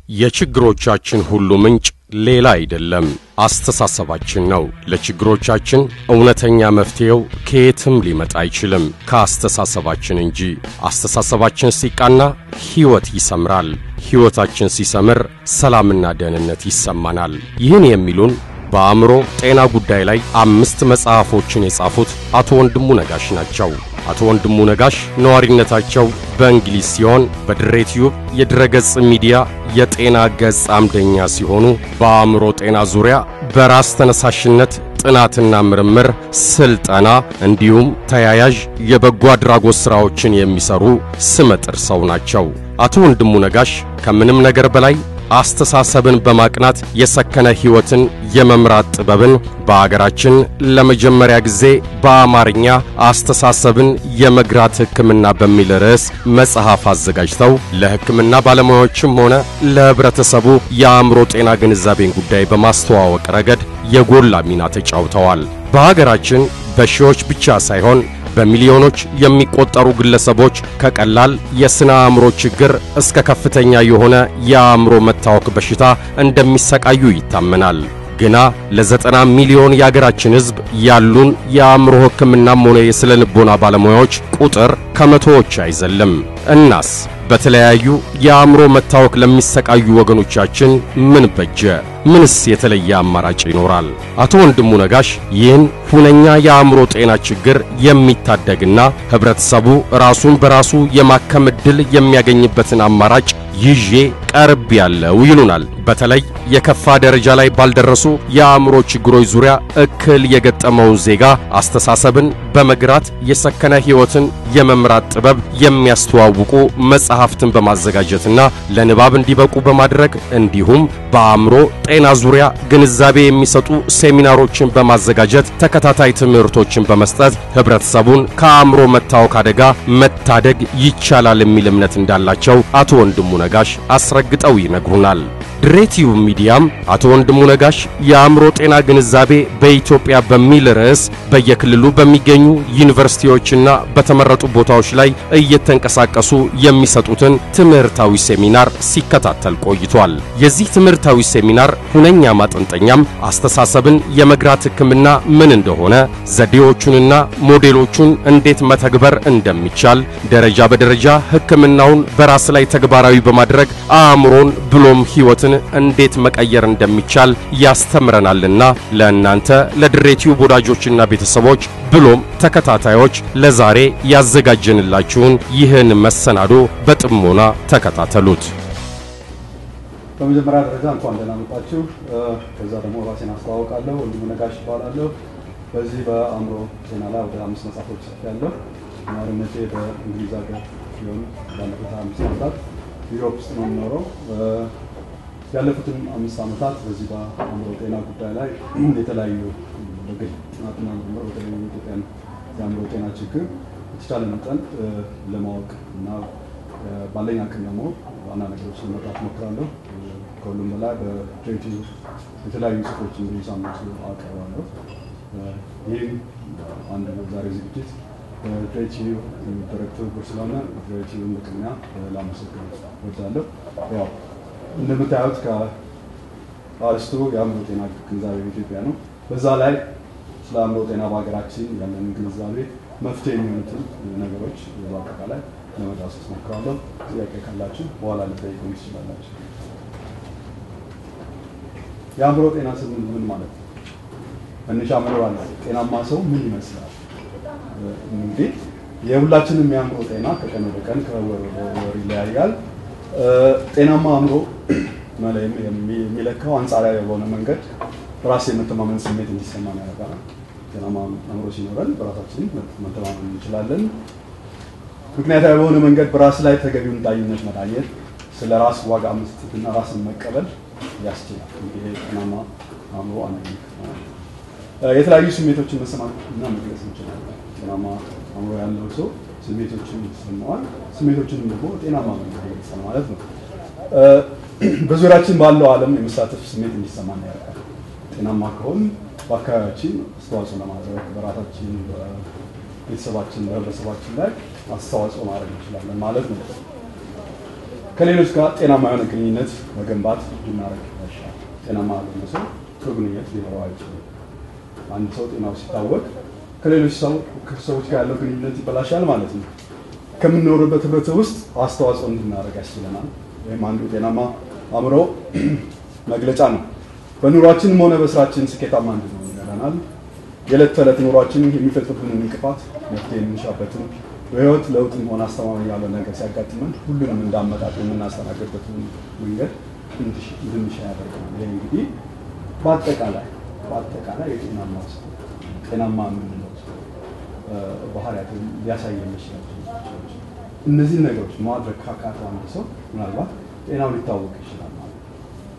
የችግሮቻችን ሁሉ ምንጭ ሌላ አይደለም፣ አስተሳሰባችን ነው። ለችግሮቻችን እውነተኛ መፍትሔው ከየትም ሊመጣ አይችልም ከአስተሳሰባችን እንጂ። አስተሳሰባችን ሲቃና ሕይወት ይሰምራል። ሕይወታችን ሲሰምር ሰላምና ደህንነት ይሰማናል። ይህን የሚሉን በአእምሮ ጤና ጉዳይ ላይ አምስት መጽሐፎችን የጻፉት አቶ ወንድሙ ነጋሽ ናቸው። አቶ ወንድሙ ነጋሽ ነዋሪነታቸው በእንግሊዝ ሲሆን በድሬ ቲዩብ የድረገጽ ሚዲያ የጤና ገጽ አምደኛ ሲሆኑ በአእምሮ ጤና ዙሪያ በራስ ተነሳሽነት ጥናትና ምርምር፣ ስልጠና እንዲሁም ተያያዥ የበጎ አድራጎት ሥራዎችን የሚሰሩ ስመጥር ሰው ናቸው። አቶ ወንድሙ ነጋሽ ከምንም ነገር በላይ አስተሳሰብን በማቅናት የሰከነ ሕይወትን የመምራት ጥበብን በአገራችን ለመጀመሪያ ጊዜ በአማርኛ አስተሳሰብን የመግራት ሕክምና በሚል ርዕስ መጽሐፍ አዘጋጅተው ለሕክምና ባለሙያዎችም ሆነ ለሕብረተሰቡ የአእምሮ ጤና ግንዛቤን ጉዳይ በማስተዋወቅ ረገድ የጎላ ሚና ተጫውተዋል። በሀገራችን በሺዎች ብቻ ሳይሆን በሚሊዮኖች የሚቆጠሩ ግለሰቦች ከቀላል የሥነ አእምሮ ችግር እስከ ከፍተኛ የሆነ የአእምሮ መታወክ በሽታ እንደሚሰቃዩ ይታመናል። ግና ለዘጠና ሚሊዮን የአገራችን ሕዝብ ያሉን የአእምሮ ሕክምናም ሆነ የሥነ ልቦና ባለሙያዎች ቁጥር ከመቶዎች አይዘልም። እናስ በተለያዩ የአእምሮ መታወክ ለሚሰቃዩ ወገኖቻችን ምን በጀ? ምንስ የተለየ አማራጭ ይኖራል? አቶ ወንድሙ ነጋሽ ይህን ሁነኛ የአእምሮ ጤና ችግር የሚታደግና ህብረተሰቡ ራሱን በራሱ የማከም ዕድል የሚያገኝበትን አማራጭ ይዤ ቀርብ ያለው ይሉናል። በተለይ የከፋ ደረጃ ላይ ባልደረሱ የአእምሮ ችግሮች ዙሪያ እክል የገጠመውን ዜጋ አስተሳሰብን በመግራት የሰከነ ሕይወትን የመምራት ጥበብ የሚያስተዋውቁ መጽሐፍትን በማዘጋጀትና ለንባብ እንዲበቁ በማድረግ እንዲሁም በአእምሮ ጤና ዙሪያ ግንዛቤ የሚሰጡ ሴሚናሮችን በማዘጋጀት ተከታታይ ትምህርቶችን በመስጠት ህብረተሰቡን ከአእምሮ መታወክ አደጋ መታደግ ይቻላል የሚል እምነት እንዳላቸው አቶ ወንድሙ ነጋሽ አስረግጠው ይነግሩናል። ድሬቲዩብ ሚዲያም አቶ ወንድሙ ነጋሽ የአእምሮ ጤና ግንዛቤ በኢትዮጵያ በሚል ርዕስ በየክልሉ በሚገኙ ዩኒቨርሲቲዎችና በተመረጡ ቦታዎች ላይ እየተንቀሳቀሱ የሚሰጡትን ትምህርታዊ ሴሚናር ሲከታተል ቆይቷል። የዚህ ትምህርታዊ ሴሚናር ሁነኛ ማጠንጠኛም አስተሳሰብን የመግራት ሕክምና ምን እንደሆነ፣ ዘዴዎቹንና ሞዴሎቹን እንዴት መተግበር እንደሚቻል፣ ደረጃ በደረጃ ሕክምናውን በራስ ላይ ተግባራዊ በማድረግ አእምሮን ብሎም ሕይወትን እንዴት መቀየር እንደሚቻል ያስተምረናልና ለእናንተ ለድሬቲዩብ ወዳጆችና ቤተሰቦች ብሎም ተከታታዮች ለዛሬ ያዘጋጀንላችሁን ይህን መሰናዶ በጥሞና ተከታተሉት። በመጀመሪያ ደረጃ እንኳን ደህና መጣችሁ። ከዛ ደግሞ ራሴን አስተዋውቃለሁ። ወንድሙ ነጋሽ ይባላለሁ። በዚህ በአእምሮ ጤና ላይ ወደ አምስት መጽሐፎች ጽፌያለሁ። ነዋሪነቴ በእንግሊዝ ሀገር ሲሆን ባለፉት አምስት ዓመታት ዩሮፕ ውስጥ ነው የምኖረው። ያለፉትን አምስት ዓመታት በዚህ በአእምሮ ጤና ጉዳይ ላይ የተለያዩ በግል ጥናትና ምርምር በተለይ የኢትዮጵያን የአእምሮ ጤና ችግር የተቻለ መጠን ለማወቅ እና ባለኝ አቅም ደግሞ ዋና ነገሮች ለመጣት ሞክራለሁ። ከሁሉም በላይ በድሬቲ የተለያዩ ጽሑፎች እንግዲህ ሳምንቱ አቀርባለሁ። ይህም አንድ ዛሬ ዝግጅት በድሬቲ የሚደረግ ትብብር ስለሆነ ድሬቲውን በቅድሚያ ላመሰግን እወዳለሁ። ያው እንደምታዩት ከአርስቱ የአእምሮ ጤና ግንዛቤ በኢትዮጵያ ነው። በዛ ላይ ስለ አእምሮ ጤና በሀገራችን ያለንን ግንዛቤ መፍትሄ የሚሆኑትን ነገሮች በአጠቃላይ ለመዳሰስ ሞክራለሁ። ጥያቄ ካላችሁ በኋላ ልጠይቁኝ ትችላላችሁ። የአእምሮ ጤና ስንል ምን ማለት ነው? መነሻ መኖር አለ። ጤናማ ሰው ምን ይመስላል? እንግዲህ የሁላችንም የአእምሮ ጤና ከቀን ወደ ቀን ከወር ወደ ወር ይለያያል። ጤናማ አእምሮ የሚለካው አንጻራዊ በሆነ መንገድ ራስ የመተማመን ስሜት እንዲሰማን ያደርጋል። ጤናማ አእምሮ ሲኖረን በራሳችን መተማመን እንችላለን። ምክንያታዊ በሆነ መንገድ በራስ ላይ ተገቢውን ዳኝነት መዳኘት፣ ስለ ራስ ዋጋ መስጠትና ራስን መቀበል ያስችላል። ይሄ ጤናማ አእምሮ አንዱ የተለያዩ ስሜቶችን መሰማት እና መግለጽ እንችላለን። ጤናማ አእምሮ ያለው ሰው ስሜቶችን ይሰማዋል። ስሜቶችንም ደግሞ ጤናማ መንገድ ይገልጻል ማለት ነው። በዙሪያችን ባለው ዓለም የመሳተፍ ስሜት እንዲሰማን ያደርጋል። ጤናማ ከሆን በአካባቢያችን አስተዋጽኦ ለማድረግ በራሳችን፣ ቤተሰባችን፣ በህብረተሰባችን ላይ አስተዋጽኦ ማድረግ እንችላለን ማለት ነው። ከሌሎች ጋር ጤናማ የሆነ ግንኙነት መገንባት ብናደርግ ይሻላል። ጤናማ ያልሆነ ሰው ጥሩ ግንኙነት ሊኖረው አይችልም። አንድ ሰው ጤናው ሲታወቅ ከሌሎች ሰው ሰዎች ጋር ያለው ግንኙነት ይበላሻል ማለት ነው። ከምንኖርበት ህብረተሰብ ውስጥ አስተዋጽኦ እንድናደርግ ያስችለናል። ወይም አንዱ ጤናማ አእምሮ መግለጫ ነው። በኑሯችንም ሆነ በስራችን ስኬታማ እንድንሆን ይረዳናል። የዕለት ተዕለት ኑሯችን የሚፈጥሩብንን እንቅፋት መፍትሄ የምንሻበትን በህይወት ለውጥም ሆነ አስተማማኝ ያለ ነገር ሲያጋጥመን ሁሉንም እንዳመጣጥ የምናስተናግድበትን መንገድ እንድንሻ ያደርገናል። ይህ እንግዲህ በአጠቃላይ በአጠቃላይ የጤናማ ውስጥ ጤናማ የምንለው ባህሪያት ሊያሳይ የሚችላቸው እነዚህን ነገሮች ማድረግ ካቃተው አንድ ሰው ምናልባት ጤናው ሊታወቅ ይችላል ማለት ነው።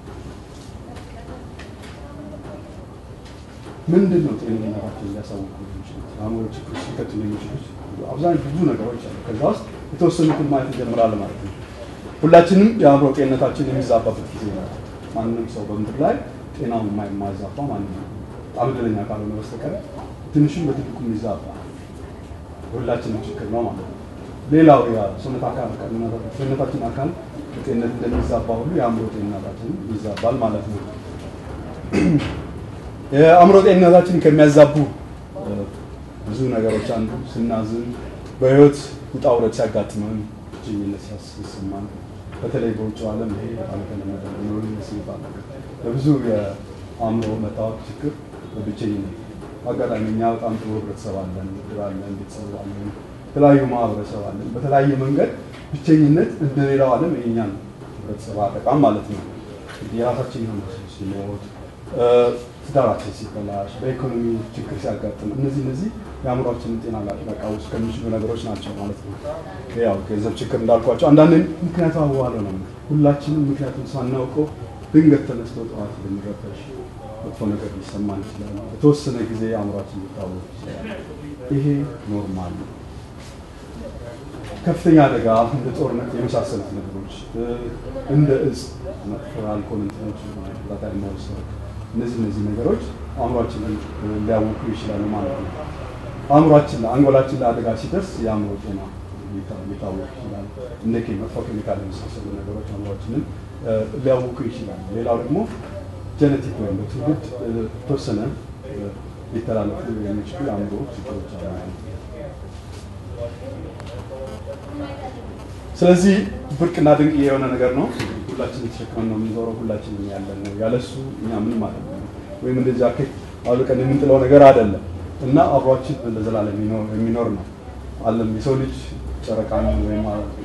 ምንድን ነው ጤንነታችን ሊያሳውቁ የሚችሉት አእምሮ ችግር ሊከትሉ የሚችሉት አብዛኛው ብዙ ነገሮች አሉ። ከዛ ውስጥ የተወሰኑትን ማየት ይጀምራል ማለት ነው። ሁላችንም የአእምሮ ጤንነታችን የሚዛባበት ጊዜ ነው። ማንም ሰው በምድር ላይ ጤናው የማይዛባ ማንም ነው። በጣም እድለኛ ካልሆነ በስተቀር ትንሽም በትልቁ የሚዛባ የሁላችንም ችግር ነው ማለት ነው። ሌላው የሰውነት አካል ሰውነታችን አካል ጤንነት እንደሚዛባ ሁሉ የአእምሮ ጤንነታችን ይዛባል ማለት ነው። የአእምሮ ጤንነታችን ከሚያዛቡ ብዙ ነገሮች አንዱ ስናዝን፣ በህይወት ውጣ ውረድ ሲያጋጥመን፣ ብቸኝነት ሲሰማን፣ በተለይ በውጭ ዓለም ይሄ በጣም የተለመደ ነው። ሎንሊነስ የሚባል ነገር በብዙ የአእምሮ መታወቅ ችግር በብቸኝነት አጋጣሚ እኛ በጣም ጥሩ ህብረተሰብ አለን፣ ምድር አለን፣ ቤተሰብ አለን፣ የተለያዩ ማህበረሰብ አለን። በተለያየ መንገድ ብቸኝነት እንደሌላው ዓለም የእኛን ህብረተሰብ አጠቃም ማለት ነው። የራሳችን የሆነ ሲሞት፣ ትዳራችን ሲበላሽ፣ በኢኮኖሚ ችግር ሲያጋጥም እነዚህ እነዚህ የአእምሯችንን ጤና ሊያቃውሱ ከሚችሉ ነገሮች ናቸው ማለት ነው። ያው ገንዘብ ችግር እንዳልኳቸው አንዳንድ ምክንያቱ አዋለ ነው። ሁላችንም ምክንያቱም ሳናውቀው ድንገት ተነስቶ ጠዋት ልንረበሽ መጥፎ ነገር ሊሰማን ይችላል። በተወሰነ ጊዜ አእምሯችን ሊታወቅ ይችላል። ይሄ ኖርማል ነው። ከፍተኛ አደጋ እንደ ጦርነት የመሳሰሉት ነገሮች እንደ እጽ፣ መጥፎ አልኮል እንትኖች ላታ መውሰድ እነዚህ እነዚህ ነገሮች አእምሯችንን ሊያውኩ ይችላሉ ማለት ነው። አእምሯችን አንጎላችን ለአደጋ ሲደርስ የአእምሮ ጤና ሊታወቅ ይችላል። እንደ መጥፎ ኬሚካል የመሳሰሉ ነገሮች አእምሯችንን ሊያውኩ ይችላል። ሌላው ደግሞ ጀነቲክ ወይም በትውልድ ተወሰነ ሊተላለፉ የሚችሉ የአእምሮ ችግሮች አሉ ማለት ነው። ስለዚህ ብርቅና ድንቅ የሆነ ነገር ነው። ሁላችን የተሸከመን ነው የምንዞረው፣ ሁላችንም ያለን ነው። ያለሱ እኛ ምንም አይደለም፣ ወይም እንደ ጃኬት አውልቀን የምንጥለው ነገር አይደለም እና አብሯችን ለዘላለም የሚኖር ነው። አለም የሰው ልጅ ጨረቃን ወይም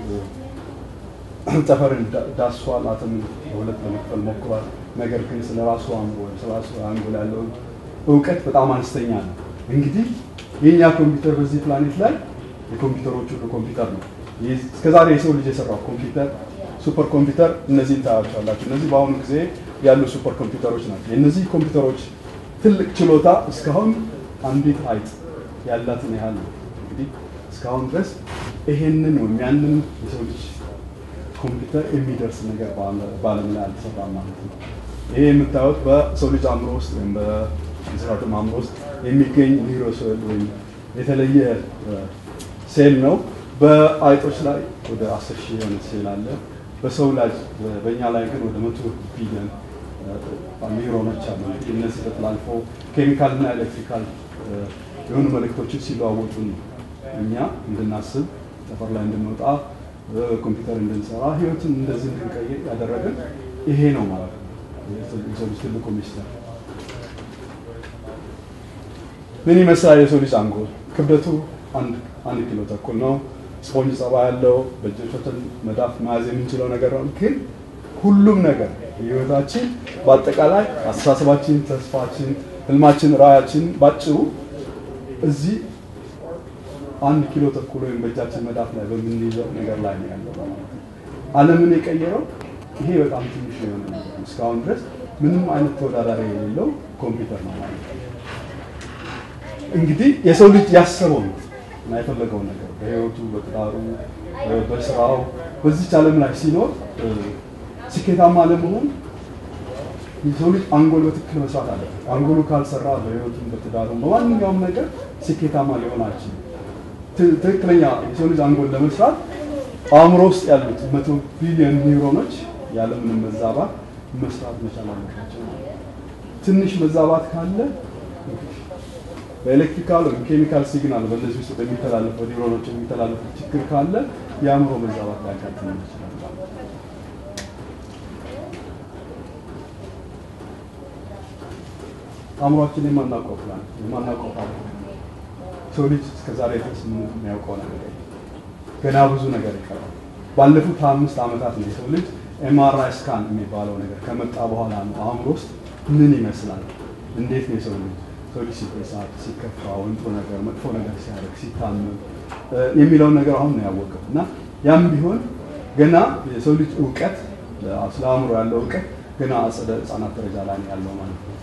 ጠፈርን ዳሷል፣ አተምን በሁለት ለመክፈል ሞክሯል። ነገር ግን ስለ ራሱ አእምሮ ወይም ስለ ራሱ አንጎል ያለውን እውቀት በጣም አነስተኛ ነው። እንግዲህ የእኛ ኮምፒውተር በዚህ ፕላኔት ላይ የኮምፒውተሮች ሁሉ ኮምፒውተር ነው። እስከዛሬ የሰው ልጅ የሰራው ኮምፒውተር ሱፐር ኮምፒውተር እነዚህን ታያቸዋላችሁ። እነዚህ በአሁኑ ጊዜ ያሉ ሱፐር ኮምፒውተሮች ናቸው። የእነዚህ ኮምፒውተሮች ትልቅ ችሎታ እስካሁን አንዲት አይጥ ያላትን ያህል ነው። እንግዲህ እስካሁን ድረስ ይሄንን ወይም ያንን የሰው ልጅ ኮምፒውተር የሚደርስ ነገር በዓለም ላይ አልተሰራም ማለት ነው። ይሄ የምታዩት በሰው ልጅ አእምሮ ውስጥ ወይም በእንስሳትም አእምሮ ውስጥ የሚገኝ ኒውሮሴል ወይም የተለየ ሴል ነው። በአይጦች ላይ ወደ አስር ሺህ የሆነ ሴል አለ። በሰው ላይ በእኛ ላይ ግን ወደ መቶ ቢሊዮን ኒውሮኖች አሉ። እነዚህ ተጠላልፎ ኬሚካል እና ኤሌክትሪካል የሆኑ መልእክቶችን ሲለዋወጡ ነው እኛ እንድናስብ ጠፈር ላይ እንድንወጣ ኮምፒውተር እንድንሰራ ህይወትን እንደዚህ እንድንቀይር ያደረገን ይሄ ነው ማለት ነው። የሰው ልጅ ትልቁ ሚስጥር ምን ይመስላል? የሰው ልጅ አንጎል ክብደቱ አንድ ኪሎ ተኩል ነው። ስፖንጅ ጸባ ያለው በእጆቻችን መዳፍ መያዝ የምንችለው ነገር ነው። ግን ሁሉም ነገር ህይወታችን በአጠቃላይ አስተሳሰባችን፣ ተስፋችን፣ ህልማችን፣ ራዕያችን ባጭሩ እዚህ አንድ ኪሎ ተኩል ወይም በእጃችን መዳፍ ላይ በምንይዘው ነገር ላይ ነው ያለው ማለት ነው። ዓለምን የቀየረው ይሄ በጣም ትንሽ የሆነ ነገር ነው። እስካሁን ድረስ ምንም አይነት ተወዳዳሪ የሌለው ኮምፒውተር ነው ማለት ነው። እንግዲህ የሰው ልጅ ያሰበው ነው እና የፈለገውን ነገር በህይወቱ፣ በትዳሩ፣ በስራው በዚች ዓለም ላይ ሲኖር ስኬታማ ለመሆን የሰው ልጅ አንጎል በትክክል መስራት አለበት። አንጎሉ ካልሰራ በህይወቱም፣ በትዳሩም በማንኛውም ነገር ስኬታማ ሊሆን አይችልም። ትክክለኛ የሰው ልጅ አንጎል ለመስራት አእምሮ ውስጥ ያሉት መቶ ቢሊዮን ኒውሮኖች ያለምንም መዛባት መስራት መቻል አለባቸው። ትንሽ መዛባት ካለ በኤሌክትሪካል ወይም ኬሚካል ሲግናል በእነዚህ ውስጥ በሚተላለፈው ኒውሮኖች የሚተላለፈው ችግር ካለ የአእምሮ መዛባት ሊያጋጥም ይችላል ማለት ነው። አእምሯችን የማናውቀው ፕላን የማናውቀው ፓርት ሰው ልጅ እስከዛሬ ድረስ ምንም የሚያውቀው ነገር የለም። ገና ብዙ ነገር ይቀራል። ባለፉት አምስት ዓመታት ነው የሰው ልጅ ኤምአርአይ ስካን የሚባለው ነገር ከመጣ በኋላ ነው አእምሮ ውስጥ ምን ይመስላል፣ እንዴት ነው የሰው ልጅ ሰው ልጅ ሲበሳጭ፣ ሲከፋ፣ ወይም ጥሩ ነገር መጥፎ ነገር ሲያደርግ፣ ሲታመም የሚለውን ነገር አሁን ነው ያወቀው እና ያም ቢሆን ገና የሰው ልጅ እውቀት ስለ አእምሮ ያለው እውቀት ገና አጸደ ህጻናት ደረጃ ላይ ነው ያለው ማለት ነው።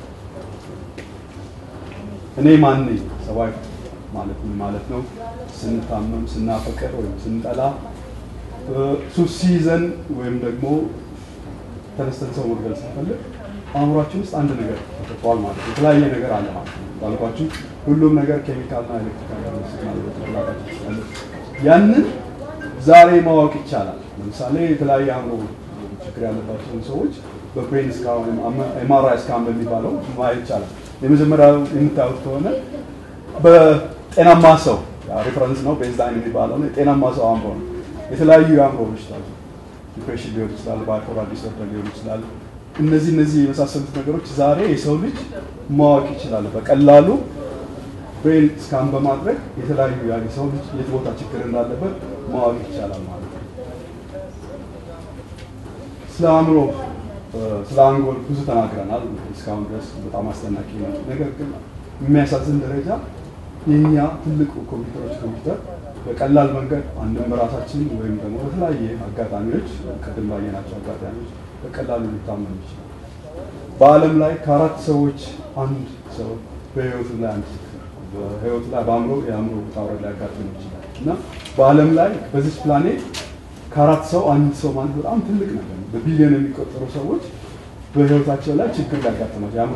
እኔ ማን ነኝ? ሰብአዊ ማለት ምን ማለት ነው? ስንታመም፣ ስናፈቅር ወይም ስንጠላ፣ ሱስ ሲይዘን ወይም ደግሞ ተነስተን ሰው መግደል ስንፈልግ አእምሯችን ውስጥ አንድ ነገር ተፈጥሯል ማለት ነው። የተለያየ ነገር አለ ማለት ነው። ባልኳችሁ ሁሉም ነገር ኬሚካልና ኤሌክትሪካል ያለ ሲግናል በጭንቅላታችን ውስጥ አለ። ያንን ዛሬ ማወቅ ይቻላል። ለምሳሌ የተለያየ አእምሮ ችግር ያለባቸውን ሰዎች በብሬን ስካን ወይም ኤምአርአይ ስካን በሚባለው ማየት ይቻላል። የመጀመሪያው የምታዩት ከሆነ በጤናማ ሰው ሬፈረንስ ነው ቤዝላይን የሚባለው ነው። የጤናማ ሰው አእምሮ ነው። የተለያዩ የአእምሮ በሽታዎች ዲፕሬሽን ሊሆን ይችላል፣ ባይፖላር ዲስኦርደር ሊሆን ይችላል። እነዚህ እነዚህ የመሳሰሉት ነገሮች ዛሬ የሰው ልጅ ማወቅ ይችላል። በቀላሉ ብሬን ስካን በማድረግ የተለያዩ የሰው ልጅ የት ቦታ ችግር እንዳለበት ማወቅ ይቻላል ማለት ነው። ስለ አእምሮ ስለ አንጎል ብዙ ተናግረናል እስካሁን ድረስ በጣም አስደናቂ ነው። ነገር ግን የሚያሳዝን ደረጃ የኛ ትልቁ ኮምፒውተሮች ኮምፒውተር በቀላል መንገድ አንድም በራሳችን ወይም ደግሞ በተለያየ አጋጣሚዎች ቅድም ባየናቸው አጋጣሚዎች በቀላሉ ሊታመኑ ይችላል። በዓለም ላይ ከአራት ሰዎች አንድ ሰው በህይወቱ ላይ አንድ በህይወቱ ላይ በአእምሮ የአእምሮ ውጣ ውረድ ሊያጋጥም ይችላል እና በዓለም ላይ በዚህ ፕላኔት ከአራት ሰው አንድ ሰው ማለት በጣም ትልቅ ነገር ነው። በቢሊዮን የሚቆጠሩ ሰዎች በህይወታቸው ላይ ችግር ሊያጋጥማቸው የአእምሮ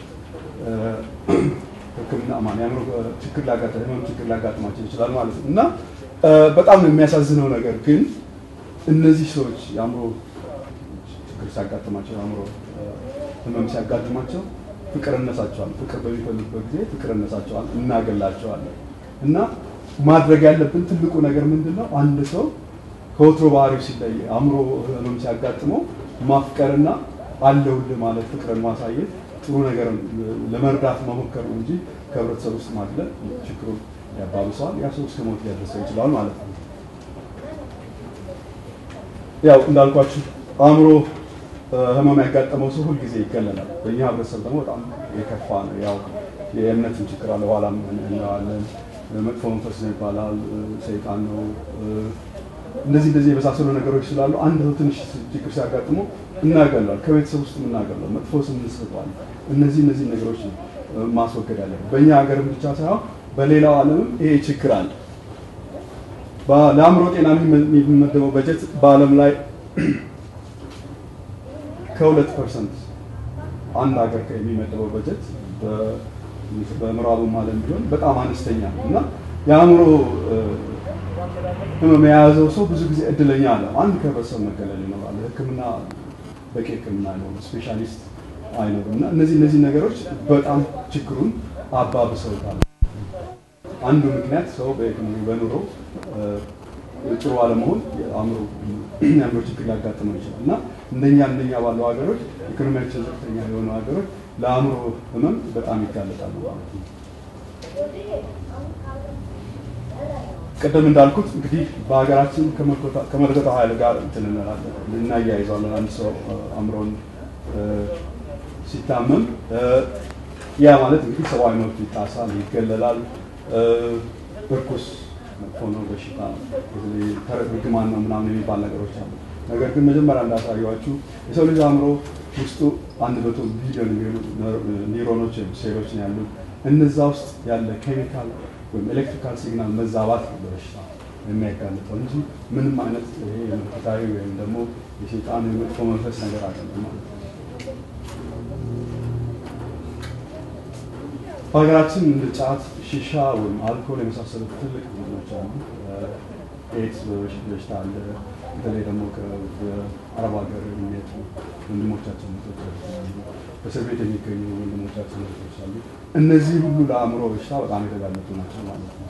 ሕክምና ማን የአእምሮ ችግር ሊያጋጥም ህመም ችግር ሊያጋጥማቸው ይችላል ማለት ነው እና በጣም የሚያሳዝነው ነገር ግን እነዚህ ሰዎች የአእምሮ ችግር ሲያጋጥማቸው የአእምሮ ህመም ሲያጋጥማቸው ፍቅር እነሳቸዋል። ፍቅር በሚፈልጉበት ጊዜ ፍቅር እነሳቸዋል፣ እናገላቸዋለን እና ማድረግ ያለብን ትልቁ ነገር ምንድን ነው? አንድ ሰው ከወትሮ ባህሪው ሲለይ አእምሮ ህመም ሲያጋጥመው ማፍቀርና አለውልህ ማለት ፍቅርን ማሳየት ጥሩ ነገር ለመርዳት መሞከር ነው እንጂ ከህብረተሰብ ውስጥ ማግለል ችግሩን ያባብሰዋል። ያ ሰው እስከ ሞት ሊያደርሰው ይችላል ማለት ነው። ያው እንዳልኳችሁ አእምሮ ህመም ያጋጠመው ሰው ሁልጊዜ ይገለላል። በእኛ ህብረተሰብ ደግሞ በጣም የከፋ ነው። ያው የእምነትን ችግር አለ፣ ኋላ እናየዋለን። መጥፎ መንፈስ ነው ይባላል፣ ሰይጣን ነው እንደዚህ እንደዚህ የመሳሰሉ ነገሮች ስላሉ አንድ ሰው ትንሽ ችግር ሲያጋጥመው እናገለዋል። ከቤተሰብ ውስጥ እናገለዋል። መጥፎ ስም እንሰጠዋለን። እነዚህ እነዚህ ነገሮች ማስወገድ ያለ በእኛ ሀገርም ብቻ ሳይሆን በሌላው ዓለምም ይሄ ችግር አለ። ለአእምሮ ጤና የሚመደበው በጀት በዓለም ላይ ከሁለት ፐርሰንት አንድ ሀገር የሚመደበው በጀት በምዕራቡም ዓለም ቢሆን በጣም አነስተኛ ነው እና የአእምሮ ህመም የያዘው ሰው ብዙ ጊዜ እድለኛ አለ። አንድ ከህብረተሰብ መገለል ይኖራል። ሕክምና በቂ ሕክምና አይኖርም፣ ስፔሻሊስት አይኖርም እና እነዚህ እነዚህ ነገሮች በጣም ችግሩን አባብሰውታል። አንዱ ምክንያት ሰው በኢኮኖሚ በኑሮ ጥሩ አለመሆን የአእምሮ ችግር ሊያጋጥመው ይችላል እና እንደኛ እንደኛ ባለው ሀገሮች ኢኮኖሚያቸው ዝቅተኛ የሆኑ ሀገሮች ለአእምሮ ህመም በጣም ይጋለጣሉ ማለት ነው። ቅድም እንዳልኩት እንግዲህ በሀገራችን ከመለኮታዊ ኃይል ጋር እንትን እንላለን እናያይዘዋለን። አንድ ሰው አእምሮን ሲታመም ያ ማለት እንግዲህ ሰብአዊ መብት ይጣሳል፣ ይገለላል፣ እርኩስ መጥፎ ነው፣ በሽታ ነው፣ ርግማን ነው ምናምን የሚባል ነገሮች አሉ። ነገር ግን መጀመሪያ እንዳሳየኋችሁ የሰው ልጅ አእምሮ ውስጡ አንድ መቶ ቢሊዮን ኒውሮኖች ወይም ሴሎች ነው ያሉት። እነዛ ውስጥ ያለ ኬሚካል ወይም ኤሌክትሪካል ሲግናል መዛባት ነው በበሽታ የሚያጋልጠው እንጂ ምንም አይነት ይሄ የመለኮታዊ ወይም ደግሞ የሰይጣን የመጥፎ መንፈስ ነገር አይደለም ማለት ነው። በሀገራችን እንደ ጫት፣ ሺሻ ወይም አልኮል የመሳሰሉት ትልቅ ቡድኖች አሉ። ኤድስ በሽታ አለ። በተለይ ደግሞ ከአረብ ሀገር የሚመጡ ወንድሞቻችን እህቶቻችን አሉ። በእስር ቤት የሚገኙ ወንድሞቻችን እህቶች አሉ። እነዚህ ሁሉ ለአእምሮ በሽታ በጣም የተጋለጡ ናቸው ማለት ነው።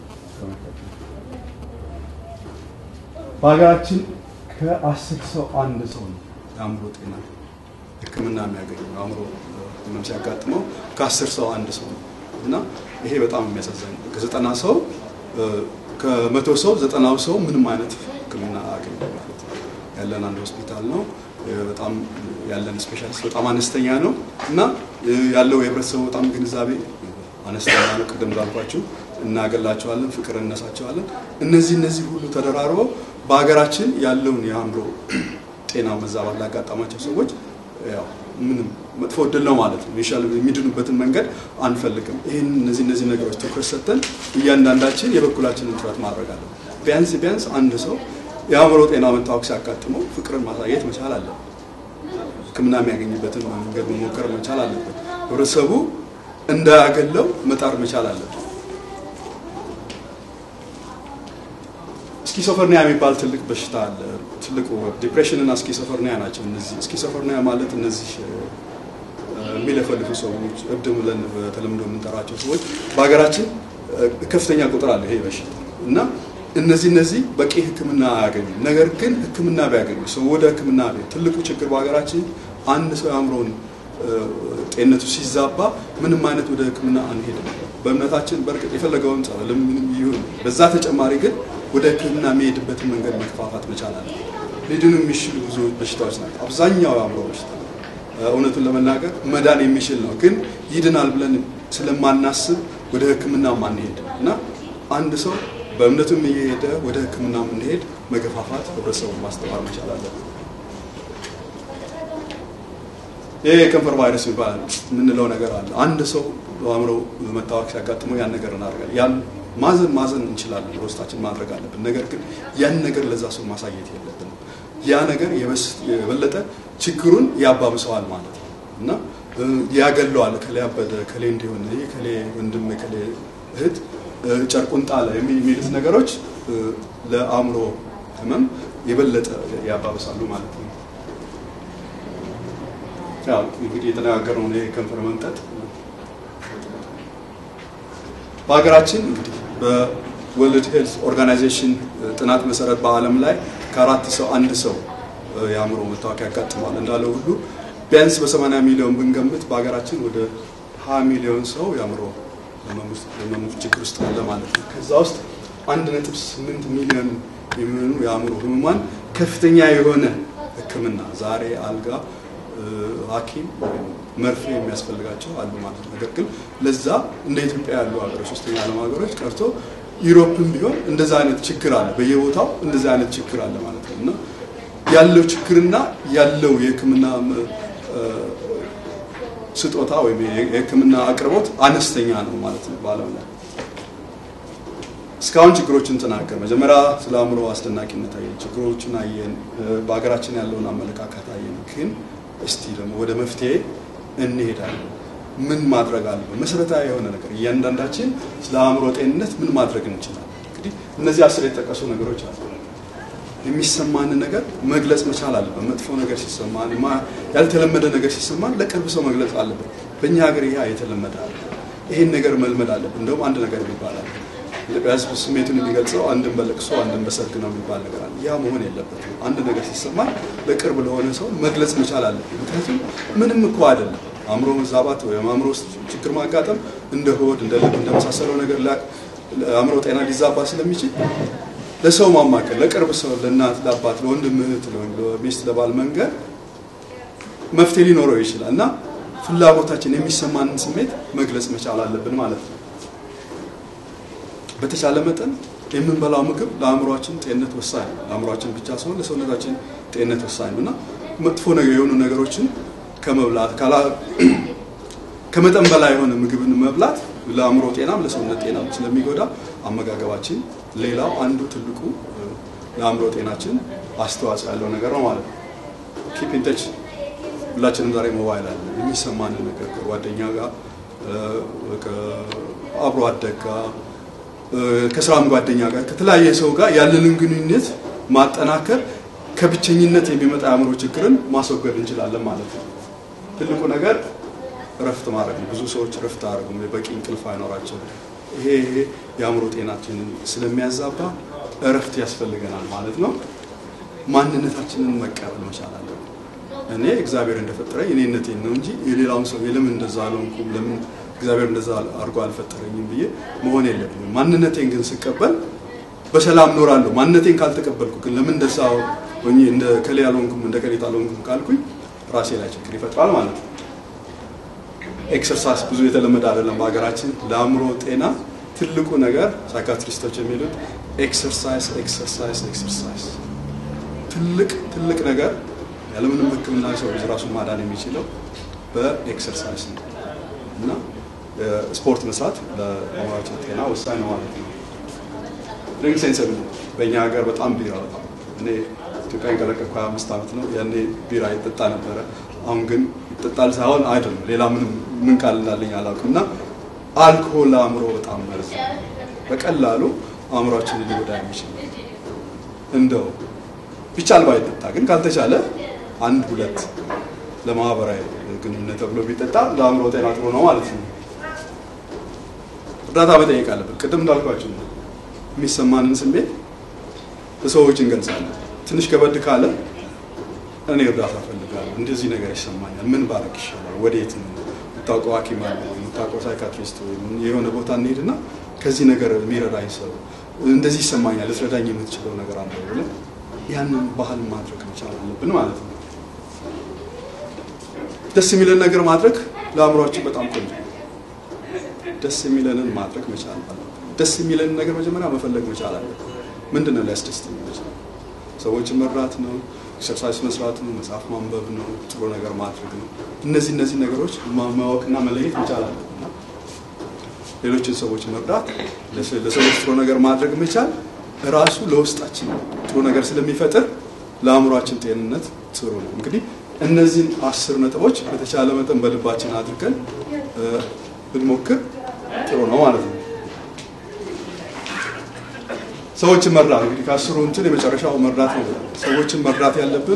በሀገራችን ከአስር ሰው አንድ ሰው ነው የአእምሮ ጤና ሕክምና የሚያገኘው አእምሮ ህመም ሲያጋጥመው ከአስር ሰው አንድ ሰው ነው እና ይሄ በጣም የሚያሳዝን ነው። ከዘጠና ሰው ከመቶ ሰው ዘጠናው ሰው ምንም አይነት ሕክምና አገኘ ማለት ነው። ያለን አንድ ሆስፒታል ነው። በጣም ያለን ስፔሻሊስት በጣም አነስተኛ ነው እና ያለው የህብረተሰቡ በጣም ግንዛቤ አነስተኛ ነው። ቅድም እንዳልኳችሁ እናገላቸዋለን፣ ፍቅር እነሳቸዋለን። እነዚህ እነዚህ ሁሉ ተደራርበው በሀገራችን ያለውን የአእምሮ ጤና መዛባት ላጋጠማቸው ሰዎች ያው ምንም መጥፎ እድል ነው ማለት ነው። ይሻል የሚድኑበትን መንገድ አንፈልግም። ይህን እነዚህ እነዚህ ነገሮች ትኩረት ሰጥተን እያንዳንዳችን የበኩላችንን ጥረት ማድረግ አለ። ቢያንስ ቢያንስ አንድ ሰው የአእምሮ ጤና መታወክ ሲያጋጥመው ፍቅርን ማሳየት መቻል አለበት። ሕክምና የሚያገኝበትን መንገድ መሞከር መቻል አለበት። ህብረተሰቡ እንዳያገለው መጣር መቻል አለበት። ስኪዞፍሬኒያ የሚባል ትልቅ በሽታ አለ። ትልቁ ዲፕሬሽን እና ስኪዞፍሬኒያ ናቸው። እነዚህ ስኪዞፍሬኒያ ማለት እነዚህ የሚለፈልፉ ሰዎች እብድ ብለን በተለምዶ የምንጠራቸው ሰዎች በሀገራችን ከፍተኛ ቁጥር አለ ይሄ በሽታ እና እነዚህ እነዚህ በቂ ሕክምና አያገኙም። ነገር ግን ሕክምና ቢያገኙ ሰው ወደ ሕክምና ቤት ትልቁ ችግር በሀገራችን አንድ ሰው የአእምሮን ጤንነቱ ሲዛባ ምንም አይነት ወደ ሕክምና አንሄድም። በእምነታችን በእርግጥ የፈለገውን ጸበልም ምንም ይሁን፣ በዛ ተጨማሪ ግን ወደ ህክምና የሚሄድበትን መንገድ መከፋፋት መቻል አለ። ሊድኑ የሚችሉ ብዙ በሽታዎች ናቸው። አብዛኛው የአእምሮ በሽታ እውነቱን ለመናገር መዳን የሚችል ነው፣ ግን ይድናል ብለን ስለማናስብ ወደ ህክምና ማንሄድ እና አንድ ሰው በእምነቱም እየሄደ ወደ ህክምና የምንሄድ መገፋፋት፣ ህብረተሰቡን ማስተማር መቻል አለብን። ይህ የከንፈር ቫይረስ የሚባል የምንለው ነገር አለ። አንድ ሰው በአእምሮ መታወክ ሲያጋጥመው ያን ነገር እናደርጋለን ያን ማዘን ማዘን እንችላለን፣ በውስጣችን ማድረግ አለብን። ነገር ግን ያን ነገር ለዛ ሰው ማሳየት የለብንም። ያ ነገር የበለጠ ችግሩን ያባብሰዋል ማለት ነው እና ያገለዋል። ከሌ አበደ፣ ከሌ እንዲሆን፣ ከሌ ወንድም፣ ከሌ እህት ጨርቁን ጣለ የሚሉት ነገሮች ለአእምሮ ህመም የበለጠ ያባብሳሉ ማለት ነው። ያው እንግዲህ የተነጋገርነው የከንፈር መምጠጥ በሀገራችን እንግዲህ በወርልድ ሄልት ኦርጋናይዜሽን ጥናት መሰረት በዓለም ላይ ከአራት ሰው አንድ ሰው የአእምሮ መታወክ ያጋጥማል እንዳለው ሁሉ ቢያንስ በ80 ሚሊዮን ብንገምት በሀገራችን ወደ 20 ሚሊዮን ሰው የአእምሮ ህመሙ ችግር ውስጥ አለ ማለት ነው። ከዛ ውስጥ 1.8 ሚሊዮን የሚሆኑ የአእምሮ ህሙማን ከፍተኛ የሆነ ሕክምና ዛሬ አልጋ ሐኪም መርፌ የሚያስፈልጋቸው አሉ ማለት ነው። ነገር ግን ለዛ እንደ ኢትዮጵያ ያሉ ሀገሮች ሶስተኛ ዓለም ሀገሮች ቀርቶ ዩሮፕም ቢሆን እንደዛ አይነት ችግር አለ፣ በየቦታው እንደዛ አይነት ችግር አለ ማለት ነው እና ያለው ችግርና ያለው የህክምና ስጦታ ወይም የህክምና አቅርቦት አነስተኛ ነው ማለት ነው በዓለም ላይ። እስካሁን ችግሮችን ተናገር። መጀመሪያ ስለ አእምሮ አስደናቂነት አየን፣ ችግሮችን አየን፣ በሀገራችን ያለውን አመለካከት አየን። ግን እስቲ ደግሞ ወደ መፍትሄ እንሄዳለን። ምን ማድረግ አለብን? መሰረታዊ የሆነ ነገር እያንዳንዳችን ስለ አእምሮ ጤንነት ምን ማድረግ እንችላለን? እንግዲህ እነዚህ አስር የተጠቀሱ ነገሮች አሉ። የሚሰማንን ነገር መግለጽ መቻል አለብን። መጥፎ ነገር ሲሰማን፣ ያልተለመደ ነገር ሲሰማን ለቅርብ ሰው መግለጽ አለብን። በእኛ ሀገር ይሄ የተለመደ አለ። ይሄን ነገር መልመድ አለብን። እንደውም አንድ ነገር ይባላል ኢትዮጵያ ሕዝብ ስሜቱን የሚገልጸው አንድን በለቅሶ አንድን በሰርግ ነው የሚባል ነገር አለ። ያ መሆን የለበትም። አንድ ነገር ሲሰማን ለቅርብ ለሆነ ሰው መግለጽ መቻል አለብን። ምክንያቱም ምንም እኮ አይደለም አእምሮ መዛባት ወይም አእምሮ ውስጥ ችግር ማጋጠም እንደ ሆድ፣ እንደ ልብ እንደመሳሰለው ነገር አእምሮ ጤና ሊዛባ ስለሚችል ለሰው ማማከል፣ ለቅርብ ሰው፣ ለእናት፣ ለአባት፣ ለወንድም፣ እህት፣ ለሚስት፣ ለባል መንገር መፍትሄ ሊኖረው ይችላል እና ፍላጎታችን የሚሰማንን ስሜት መግለጽ መቻል አለብን ማለት ነው። በተቻለ መጠን የምንበላው ምግብ ለአእምሯችን ጤንነት ወሳኝ ነው። ለአእምሯችን ብቻ ሳይሆን ለሰውነታችን ጤንነት ወሳኝ ነው እና መጥፎ ነገር የሆኑ ነገሮችን ከመብላት ከመጠን በላይ የሆነ ምግብን መብላት ለአእምሮ ጤናም ለሰውነት ጤናም ስለሚጎዳ አመጋገባችን ሌላው አንዱ ትልቁ ለአእምሮ ጤናችን አስተዋጽኦ ያለው ነገር ነው ማለት ነው። ኪፕ ኢን ተች ሁላችንም ዛሬ ሞባይል አለ። የሚሰማንን ነገር ከጓደኛ ጋር አብሮ አደግ ጋር ከስራም ጓደኛ ጋር ከተለያየ ሰው ጋር ያለንን ግንኙነት ማጠናከር ከብቸኝነት የሚመጣ የአእምሮ ችግርን ማስወገድ እንችላለን ማለት ነው። ትልቁ ነገር እረፍት ማድረግ ነው። ብዙ ሰዎች እረፍት አያደርጉም፣ በቂ እንቅልፍ አይኖራቸውም። ይሄ ይሄ የአእምሮ ጤናችንን ስለሚያዛባ እረፍት ያስፈልገናል ማለት ነው። ማንነታችንን መቀበል መቻል አለብን። እኔ እግዚአብሔር እንደፈጠረኝ እኔነቴን ነው እንጂ የሌላውን ሰው ለምን እንደዛ አልሆንኩም፣ ለምን እግዚአብሔር እንደዛ አድርጎ አልፈጠረኝም ብዬ መሆን የለብኝም። ማንነቴን ግን ስቀበል በሰላም ኖራለሁ። ማንነቴን ካልተቀበልኩ ግን ለምን እንደዛ ሆኜ እንደ ከሌ አልሆንኩም እንደ ከሌት አልሆንኩም ካልኩኝ ራሴ ላይ ችግር ይፈጥራል ማለት ነው። ኤክሰርሳይዝ ብዙ የተለመደ አይደለም በሀገራችን። ለአእምሮ ጤና ትልቁ ነገር ሳይካትሪስቶች የሚሉት ኤክሰርሳይዝ ኤክሰርሳይዝ ኤክሰርሳይዝ ትልቅ ትልቅ ነገር ያለምንም ሕክምና ሰው ልጅ ራሱን ማዳን የሚችለው በኤክሰርሳይዝ ነው እና ስፖርት መስራት ለአእምሯችን ጤና ወሳኝ ነው ማለት ነው። ድሪንክ ሴንሰር በእኛ ሀገር በጣም ቢራ በጣም እኔ ኢትዮጵያን ከለቀቅኩ 25 ዓመት ነው። ያኔ ቢራ ይጠጣ ነበረ። አሁን ግን ይጠጣል ሳይሆን አይደለም ሌላ ምንም ምን ቃል እንዳለኝ አላውቅም። እና አልኮሆል ለአእምሮ በጣም መርዝ በቀላሉ አእምሯችንን ሊጎዳ የሚችል እንደው ቢቻል ባይጠጣ ግን ካልተቻለ አንድ ሁለት ለማህበራዊ ግንኙነት ተብሎ ቢጠጣ ለአእምሮ ጤና ጥሩ ነው ማለት ነው። እርዳታ መጠየቅ አለብን። ቅድም እንዳልኳቸው ነው የሚሰማንን ስሜት ለሰዎች እንገልጻለን። ትንሽ ከበድ ካለ እኔ እርዳታ እፈልጋለሁ፣ እንደዚህ ነገር ይሰማኛል፣ ምን ባረግ ይሻላል፣ ወዴት ነው የምታውቀው ሐኪም አለ የምታውቀው ሳይካትሪስት ወይም የሆነ ቦታ እንሄድና ከዚህ ነገር የሚረዳኝ ሰው እንደዚህ ይሰማኛል፣ ልትረዳኝ የምትችለው ነገር አለ ብለን ያንን ባህል ማድረግ መቻል አለብን ማለት ነው። ደስ የሚለን ነገር ማድረግ ለአእምሯችን በጣም ቆንጆ ነው። ደስ የሚለንን ማድረግ መቻል አለብን። ደስ የሚለንን ነገር መጀመሪያ መፈለግ መቻል አለብን። ምንድን ነው ሊያስደስተኝ የሚችለው? ሰዎችን መርዳት ነው፣ ኤክሰርሳይዝ መስራት ነው፣ መጽሐፍ ማንበብ ነው፣ ጥሩ ነገር ማድረግ ነው። እነዚህ እነዚህ ነገሮች ማወቅና መለየት መቻል አለብን። ሌሎችን ሰዎች መርዳት፣ ለሰዎች ጥሩ ነገር ማድረግ መቻል ራሱ ለውስጣችን ጥሩ ነገር ስለሚፈጥር ለአእምሯችን ጤንነት ጥሩ ነው። እንግዲህ እነዚህን አስር ነጥቦች በተቻለ መጠን በልባችን አድርገን ብንሞክር ጥሩ ነው ማለት ነው። ሰዎችን መርዳት እንግዲህ ከአስሩ እንትን የመጨረሻው መርዳት ነው። ሰዎችን መርዳት ያለብን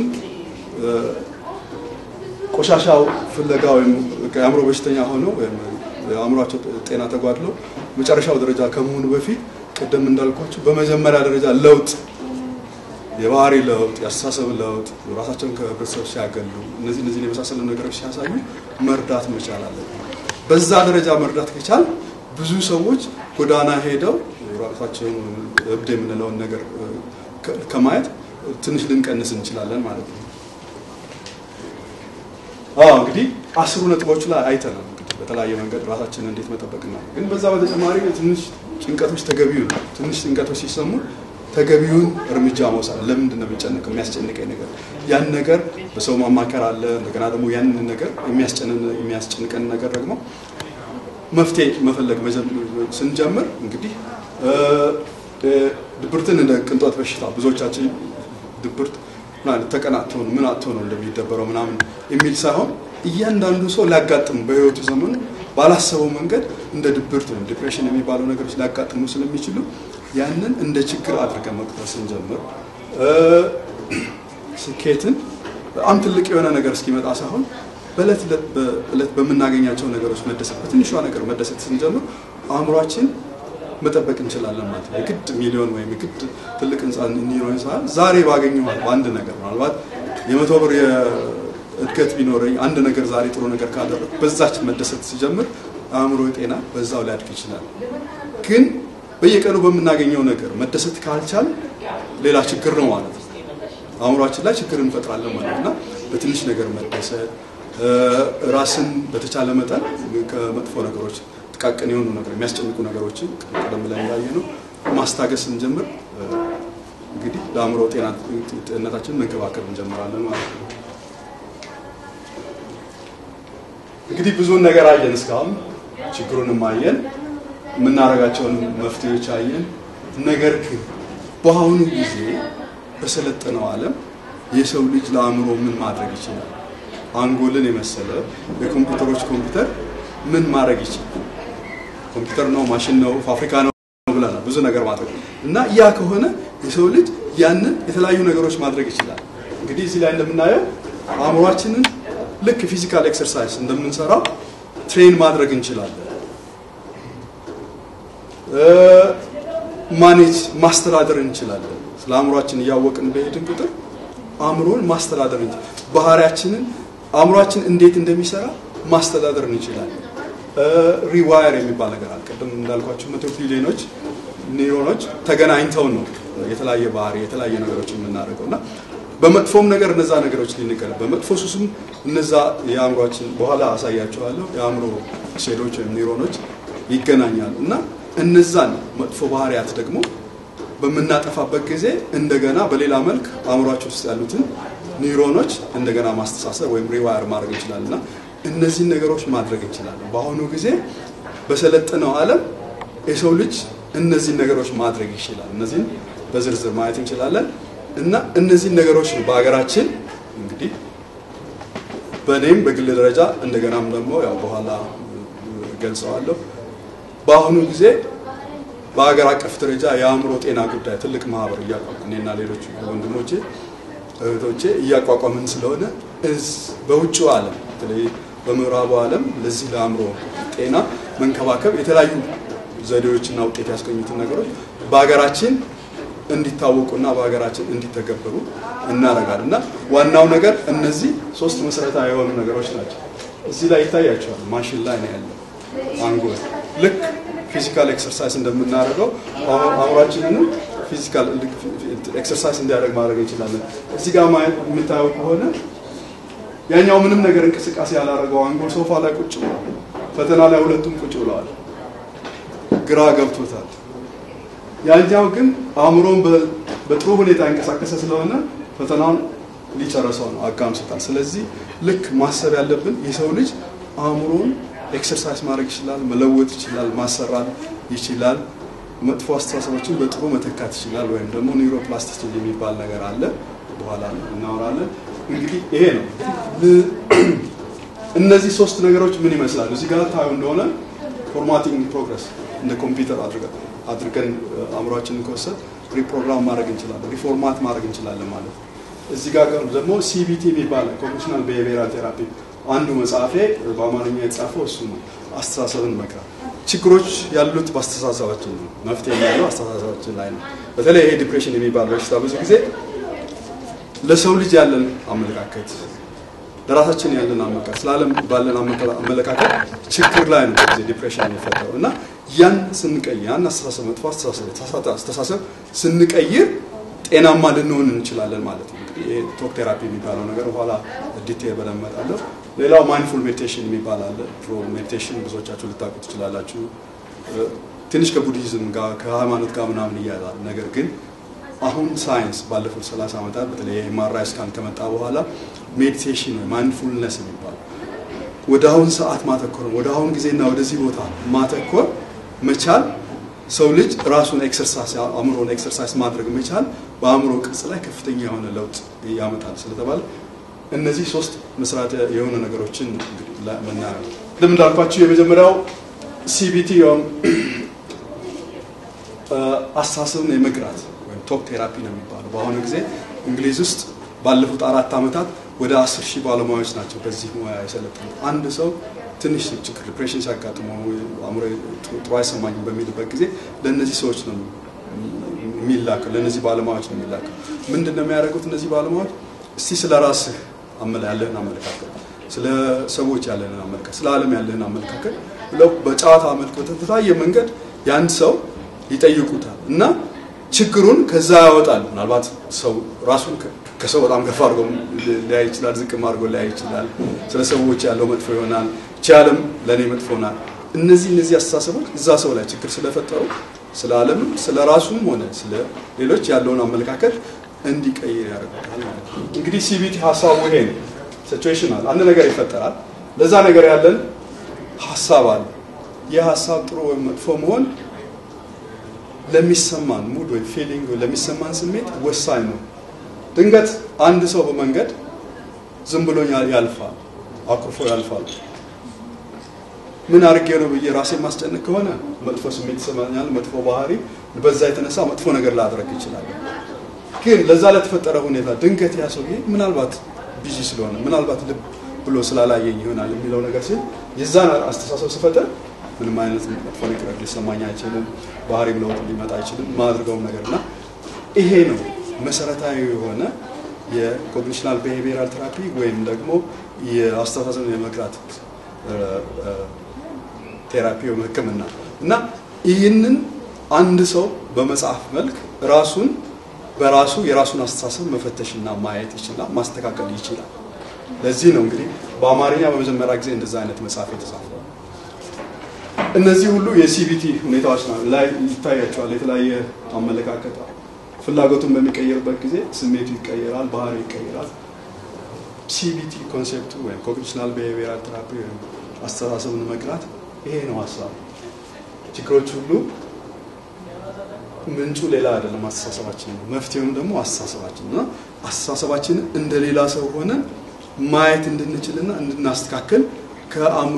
ቆሻሻው ፍለጋ ወይም የአእምሮ በሽተኛ ሆነው ወይም የአእምሯቸው ጤና ተጓድሎ መጨረሻው ደረጃ ከመሆኑ በፊት ቅድም እንዳልኳቸው በመጀመሪያ ደረጃ ለውጥ፣ የባህሪ ለውጥ፣ የአስተሳሰብ ለውጥ፣ ራሳቸውን ከህብረተሰብ ሲያገሉ እነዚህ እነዚህን የመሳሰሉ ነገሮች ሲያሳዩ መርዳት መቻል አለብን። በዛ ደረጃ መርዳት ከቻል ብዙ ሰዎች ጎዳና ሄደው ራሳቸውን እብድ የምንለውን ነገር ከማየት ትንሽ ልንቀንስ እንችላለን ማለት ነው። አዎ እንግዲህ አስሩ ነጥቦቹ ላይ አይተናል። እንግዲህ በተለያየ መንገድ ራሳችንን እንዴት መጠበቅ ነው። ግን በዛ በተጨማሪ ትንሽ ጭንቀቶች ተገቢውን ትንሽ ጭንቀቶች ሲሰሙ ተገቢውን እርምጃ መውሰድ። ለምንድን ነው የሚጨነቀው? የሚያስጨንቀኝ ነገር ያን ነገር በሰው ማማከር አለ። እንደገና ደግሞ ያንን ነገር የሚያስጨንቀን ነገር ደግሞ መፍትሄ መፈለግ ስንጀምር እንግዲህ ድብርትን እንደ ቅንጦት በሽታ ብዙዎቻችን ድብርት ተቀናጥቶ ነው ምን አጥቶ ነው እንደሚደበረው ምናምን የሚል ሳይሆን እያንዳንዱ ሰው ሊያጋጥሙ በህይወቱ ዘመኑ ባላሰበው መንገድ እንደ ድብርት ወይም ዲፕሬሽን የሚባሉ ነገሮች ሊያጋጥሙ ስለሚችሉ ያንን እንደ ችግር አድርገን መቁጠር ስንጀምር ስኬትን በጣም ትልቅ የሆነ ነገር እስኪመጣ ሳይሆን በእለት በእለት በምናገኛቸው ነገሮች መደሰት በትንሿ ነገር መደሰት ስንጀምር አእምሯችን መጠበቅ እንችላለን ማለት ነው። የግድ ሚሊዮን ወይም የግድ ትልቅ ህንፃ እንዲኖረኝ ሳይሆን ዛሬ ባገኘኋት በአንድ ነገር ምናልባት የመቶ ብር እድገት ቢኖረኝ አንድ ነገር ዛሬ ጥሩ ነገር ካደረግ በዛች መደሰት ሲጀምር አእምሮ ጤና በዛው ሊያድግ ይችላል። ግን በየቀኑ በምናገኘው ነገር መደሰት ካልቻል ሌላ ችግር ነው ማለት ነው። አእምሯችን ላይ ችግር እንፈጥራለን ማለት ነው እና በትንሽ ነገር መደሰት ራስን በተቻለ መጠን ከመጥፎ ነገሮች ጥቃቅን የሆኑ ነገር የሚያስጨንቁ ነገሮችን ቀደም ብለን እንዳየ ነው ማስታገስ ስንጀምር እንግዲህ ለአእምሮ ጤንነታችንን መንከባከብ እንጀምራለን ማለት ነው። እንግዲህ ብዙውን ነገር አየን እስካሁን ችግሩንም አየን፣ የምናደርጋቸውን መፍትሄዎች አየን። ነገር ግን በአሁኑ ጊዜ በሰለጠነው ዓለም የሰው ልጅ ለአእምሮ ምን ማድረግ ይችላል? አንጎልን የመሰለ የኮምፒውተሮች ኮምፒውተር ምን ማድረግ ይችላል? ኮምፒውተር ነው፣ ማሽን ነው፣ ፋብሪካ ነው ብለናል። ብዙ ብዙ ነገር ማድረግ እና ያ ከሆነ የሰው ልጅ ያንን የተለያዩ ነገሮች ማድረግ ይችላል። እንግዲህ እዚህ ላይ እንደምናየው አእምሯችንን ልክ ፊዚካል ኤክሰርሳይዝ እንደምንሰራው ትሬን ማድረግ እንችላለን። ማኔጅ ማስተዳደር እንችላለን። ስለ አእምሯችን እያወቅን በሄድን ቁጥር አእምሮን ማስተዳደር እንችላለን። ባህሪያችንን አእምሯችን እንዴት እንደሚሰራ ማስተዳደር እንችላለን። ሪዋየር የሚባል ነገር አለ። ቅድም እንዳልኳቸው መቶ ቢሊዮኖች ኒውሮኖች ተገናኝተው ነው የተለያየ ባህሪ የተለያየ ነገሮች የምናደርገው እና በመጥፎም ነገር እነዛ ነገሮች ሊንቀል በመጥፎ ሱስም እነዛ የአእምሯችን በኋላ አሳያቸዋለሁ የአእምሮ ሴሎች ወይም ኒውሮኖች ይገናኛሉ እና እነዛን መጥፎ ባህሪያት ደግሞ በምናጠፋበት ጊዜ እንደገና በሌላ መልክ አእምሯችን ውስጥ ያሉትን ኒውሮኖች እንደገና ማስተሳሰር ወይም ሪዋየር ማድረግ እንችላለን እና እነዚህን ነገሮች ማድረግ እንችላለን። በአሁኑ ጊዜ በሰለጠነው ዓለም የሰው ልጅ እነዚህን ነገሮች ማድረግ ይችላል። እነዚህን በዝርዝር ማየት እንችላለን እና እነዚህን ነገሮች ነው በሀገራችን እንግዲህ በእኔም በግል ደረጃ እንደገናም ደግሞ ያው በኋላ ገልጸዋለሁ። በአሁኑ ጊዜ በሀገር አቀፍ ደረጃ የአእምሮ ጤና ጉዳይ ትልቅ ማህበር እያቋቋምን እኔና ሌሎች ወንድሞቼ እህቶቼ እያቋቋምን ስለሆነ በውጭው ዓለም በተለይ በምዕራቡ ዓለም ለዚህ ለአእምሮ ጤና መንከባከብ የተለያዩ ዘዴዎችና ውጤት ያስገኙትን ነገሮች በሀገራችን እንዲታወቁና በሀገራችን እንዲተገበሩ እናደርጋለን እና ዋናው ነገር እነዚህ ሶስት መሰረታዊ የሆኑ ነገሮች ናቸው። እዚህ ላይ ይታያቸዋል። ማሽን ላይ ነው ያለው አንጎል ልክ ፊዚካል ኤክሰርሳይዝ እንደምናደርገው አእምሯችንንም ፊዚካል ኤክሰርሳይዝ እንዲያደርግ ማድረግ እንችላለን። እዚህ ጋር የምታየው ከሆነ ያኛው ምንም ነገር እንቅስቃሴ ያላደረገው አንጎል ሶፋ ላይ ቁጭ ብሏል። ፈተና ላይ ሁለቱም ቁጭ ብለዋል። ግራ ገብቶታል። ያኛው ግን አእምሮን በጥሩ ሁኔታ እንቀሳቀሰ ስለሆነ ፈተናውን ሊጨረሰው ነው፣ አጋምሶታል። ስለዚህ ልክ ማሰብ ያለብን የሰው ልጅ አእምሮን ኤክሰርሳይዝ ማድረግ ይችላል፣ መለወጥ ይችላል፣ ማሰራት ይችላል። መጥፎ አስተሳሰቦችን በጥሩ መተካት ይችላል። ወይም ደግሞ ኒውሮፕላስቲሲቲ የሚባል ነገር አለ፣ በኋላ እናወራለን። እንግዲህ ይሄ ነው። እነዚህ ሶስት ነገሮች ምን ይመስላሉ? እዚህ ጋር ታዩ እንደሆነ ፎርማቲንግ ፕሮግረስ እንደ ኮምፒውተር አድርገን አእምሯችንን ከወሰድ ሪፕሮግራም ማድረግ እንችላለን፣ ሪፎርማት ማድረግ እንችላለን ማለት ነው። እዚህ ጋር ደግሞ ሲቢቲ የሚባል ኮግኒሽናል ቢሄቪየራል ቴራፒ አንዱ መጽሐፌ በአማርኛ የተጻፈው እሱ ነው። አስተሳሰብን መቅረብ ችግሮች ያሉት በአስተሳሰባችን ነው። መፍትሄ ያለው አስተሳሰባችን ላይ ነው። በተለይ ይሄ ዲፕሬሽን የሚባል በሽታ ብዙ ጊዜ ለሰው ልጅ ያለን አመለካከት ለራሳችን ያለን አመለካከት ስለ ባለን አመለካከት ችግር ላይ ነው ጊዜ ዲፕሬሽን የሚፈጠረው እና ያን ስንቀይር ያን አስተሳሰብ መጥፎ አስተሳሰብ የተሳሳተ አስተሳሰብ ስንቀይር ጤናማ ልንሆን እንችላለን ማለት ነው። እንግዲህ ይሄ ቶክ ቴራፒ የሚባለው ነገር በኋላ ዲቴል በደንብ እመጣለሁ። ሌላው ማይንድፉል ሜዲቴሽን የሚባል አለ። ድሮ ሜዲቴሽን ብዙዎቻችሁ ልታውቁ ትችላላችሁ። ትንሽ ከቡዲዝም ጋር ከሃይማኖት ጋር ምናምን እያያዛል። ነገር ግን አሁን ሳይንስ ባለፉት 30 ዓመታት በተለይ ኤምአርአይ ስካን ከመጣ በኋላ ሜዲቴሽን ወይ ማይንድፉልነስ የሚባል ወደ አሁን ሰዓት ማተኮር ወደ አሁን ጊዜና ወደዚህ ቦታ ማተኮር መቻል ሰው ልጅ ራሱን ኤክሰርሳይዝ አእምሮን ኤክሰርሳይዝ ማድረግ መቻል በአእምሮ ቅርጽ ላይ ከፍተኛ የሆነ ለውጥ ያመጣል ስለተባለ እነዚህ ሶስት መስራት የሆኑ ነገሮችን ምናየው ቅድም እንዳልኳቸው የመጀመሪያው ሲቢቲ አስተሳሰብን የመግራት ወይም ቶክ ቴራፒ ነው የሚባለው። በአሁኑ ጊዜ እንግሊዝ ውስጥ ባለፉት አራት ዓመታት ወደ አስር ሺህ ባለሙያዎች ናቸው በዚህ ሙያ የሰለጠኑት። አንድ ሰው ትንሽ ችግር ዲፕሬሽን ሲያጋጥመው አእምሮ ጥሩ አይሰማኝም በሚልበት ጊዜ ለእነዚህ ሰዎች ነው የሚላከው፣ ለእነዚህ ባለሙያዎች ነው የሚላከው። ምንድን ነው የሚያደርጉት እነዚህ ባለሙያዎች? እስቲ ስለ ራስህ ያለህን አመለካከት፣ ስለ ሰዎች ያለህን አመለካከት፣ ስለ ዓለም ያለህን አመለካከት ብለው በጨዋታ መልክ በተለያየ መንገድ ያን ሰው ይጠይቁታል እና ችግሩን ከዛ ያወጣል። ምናልባት ሰው ራሱን ከሰው በጣም ከፍ አድርጎ ሊያይ ይችላል፣ ዝቅም አድርጎ ሊያይ ይችላል። ስለ ሰዎች ያለው መጥፎ ይሆናል፣ ይህች ዓለም ለእኔ መጥፎ ናት። እነዚህ እነዚህ አስተሳሰቦች እዛ ሰው ላይ ችግር ስለፈጠሩ ስለ ዓለምም ስለ ራሱም ሆነ ስለ ሌሎች ያለውን አመለካከት እንዲቀይር ያደርጉታል ማለት ነው። እንግዲህ ሲቢቲ ሀሳቡ ይሄ ነው። ሲቹዌሽናል አንድ ነገር ይፈጠራል። ለዛ ነገር ያለን ሀሳብ አለ። ይህ ሀሳብ ጥሩ ወይም መጥፎ መሆን ለሚሰማን ሙድ ወይ ፊሊንግ ለሚሰማን ስሜት ወሳኝ ነው። ድንገት አንድ ሰው በመንገድ ዝም ብሎ ያልፋል፣ አኩርፎ ያልፋል። ምን አድርጌ ነው ብዬ ራሴ ማስጨነቅ ከሆነ መጥፎ ስሜት ይሰማኛል፣ መጥፎ ባህሪ በዛ የተነሳ መጥፎ ነገር ላደረግ ይችላል። ግን ለዛ ለተፈጠረ ሁኔታ ድንገት ያ ሰውዬ ምናልባት ቢዚ ስለሆነ ምናልባት ልብ ብሎ ስላላየኝ ይሆናል የሚለው ነገር ሲል የዛን አስተሳሰብ ስፈጥር ምንም አይነት መጥፎ ነገር ሊሰማኝ አይችልም። ባህሪም ለውጥ ሊመጣ አይችልም። ማድርገውም ነገር እና ይሄ ነው መሰረታዊ የሆነ የኮግኒሽናል ቢሄቪየራል ቴራፒ ወይም ደግሞ የአስተሳሰብን የመግራት ቴራፒ ወይም ሕክምና እና ይህንን አንድ ሰው በመጽሐፍ መልክ ራሱን በራሱ የራሱን አስተሳሰብ መፈተሽና ማየት ይችላል፣ ማስተካከል ይችላል። ለዚህ ነው እንግዲህ በአማርኛ በመጀመሪያ ጊዜ እንደዛ አይነት መጽሐፍ የተጻፈው። እነዚህ ሁሉ የሲቢቲ ሁኔታዎች ላይ ይታያቸዋል። የተለያየ አመለካከት ፍላጎቱን በሚቀየርበት ጊዜ ስሜቱ ይቀየራል፣ ባህሪ ይቀየራል። ሲቢቲ ኮንሴፕቱ ወይም ኮግኒሽናል ቢሄቪየራል ቴራፒ ወይም አስተሳሰብን መግራት ይሄ ነው ሀሳብ። ችግሮች ሁሉ ምንጩ ሌላ አይደለም፣ አስተሳሰባችን ነው። መፍትሄውም ደግሞ አስተሳሰባችን ነው። አስተሳሰባችንን እንደ ሌላ ሰው ሆነን ማየት እንድንችልና እንድናስተካከል ከአእምሮ